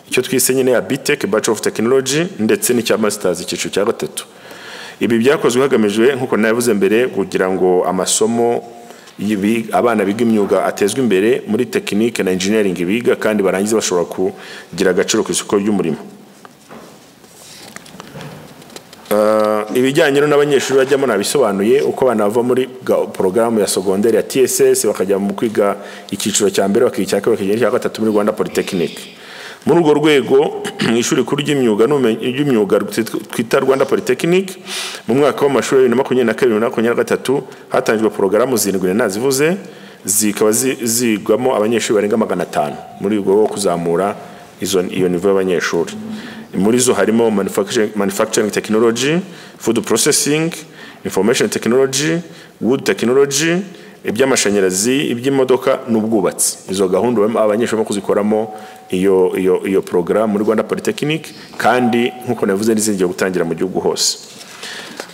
icyo twise nyine ya bitec bachelor of technology ndetse n'icya masters icyiciro cya gatatu ibi byakozwe hagamijwe nk'uko nabivuze mbere kugira ngo amasomo y'ibi- abana biga imyuga atezwe imbere muri tekinike na engineering biga kandi barangize bashobora kugira agaciro ku isoko ry'umurimo Ah, ibijyanye rero n'abanyeshuri bajyamo nabisobanuye uko abana bava muri ga- porogaramu ya sogonderi ya tss bakajya mu kwiga icyiciro cya mbere bakiga icya kabiri bakiga icya gatatu muri rwanda polytechnic muri urwo rwego mu ishuri rikuru ry'imyuga n'ubumenyi- ry'imyuga twita rwanda polytechnic mu mwaka w'amashuri wa bibiri na makumyabiri na kabiri na makumyabiri na gatatu hatangijwe porogaramu zirindwi nari nazivuze zikaba zi- zigwamo abanyeshuri barenga magana atanu muri urwo rwo kuzamura izo iyo nivo y'abanyeshuri muri zo harimo manufacturing, manufacturing technology food processing information technology wood technology iby'amashanyarazi iby'imodoka n'ubwubatsi izo gahunda barimo- abanyeshuri barimo kuzikoramo iyo iyo iyo porogaramu muri rwanda polytechnic kandi nk'uko navuze n'izigiye gutangira mu gihugu hose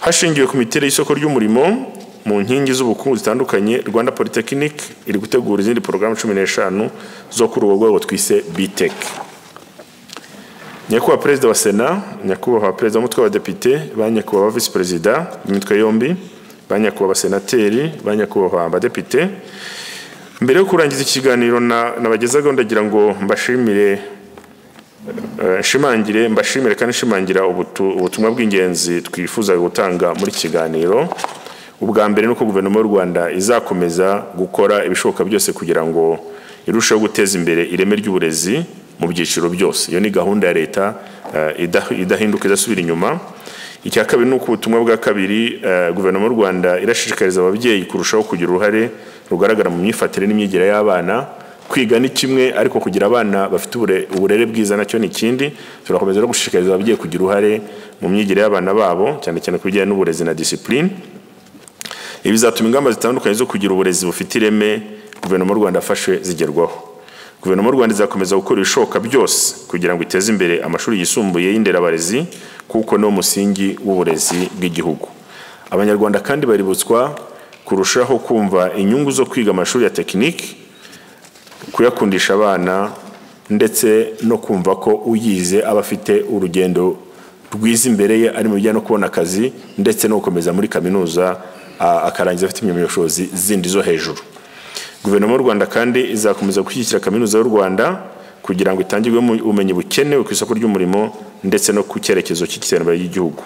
hashingiwe ku miterere y'isoko ry'umurimo mu nkingi z'ubukungu zitandukanye rwanda polytechnic iri gutegura izindi porogaramu cumi n'eshanu zo kuri urwo rwego twise bitech nyakubahwa perezida wa sena nyakubahwa perezida w'umutwe w'abadepite ba nyakubahwa visi perezida b'imitwe yombi ba nyakubahwa abasenateri ba nyakubahwa abadepite mbere yo kurangiza ikiganiro na- nabagezagaho ndagira ngo mbashimire eh, nshimangire mbashimire kandi nshimangira ubutu- ubutumwa bw'ingenzi twifuza gutanga muri iki kiganiro ubwa mbere ni uko guverinoma y'u rwanda izakomeza gukora ibishoboka byose kugira ngo irusheho guteza imbere ireme ry'uburezi mu byiciro byose iyo ni gahunda ya leta eh, ida- idahinduka idasubira inyuma icya kabiri ni uko ubutumwa bwa kabiri eh, guverinoma y'u rwanda irashishikariza ababyeyi kurushaho kugira uruhare rugaragara mu myifatire n'imyigire y'abana kwiga ni kimwe ariko kugira abana bafite ubure- uburere bwiza nacyo ni ikindi turakomeza no gushishikariza ababyeyi kugira uruhare mu myigire y'abana babo cyane cyane ku bijyanye n'uburezi na disipurine ibi bizatuma ingamba zitandukanye zo kugira uburezi bufite ireme guverinoma y'u rwanda yafashe zigerwaho guverinoma y'u rwanda izakomeza gukora ibishoboka byose kugira ngo iteze imbere amashuri yisumbuye y'inderabarezi kuko niwo musingi w'uburezi bw'igihugu abanyarwanda kandi baributswa kurushaho kumva inyungu zo kwiga amashuri ya tekiniki kuyakundisha abana ndetse no kumva ko uyize aba afite urugendo rwiza imbere ye ari mu bijyanye no kubona akazi ndetse no gukomeza muri kaminuza a- akarangiza afite impamyabushobozi zindi zo hejuru guverinoma y'u rwanda kandi izakomeza gushyigikira kaminuza y'u rwanda kugira ngo itangirwemo ubumenyi bukenewe ku isoko ry'umurimo ndetse no ku cyerekezo cy'iterambere ry'igihugu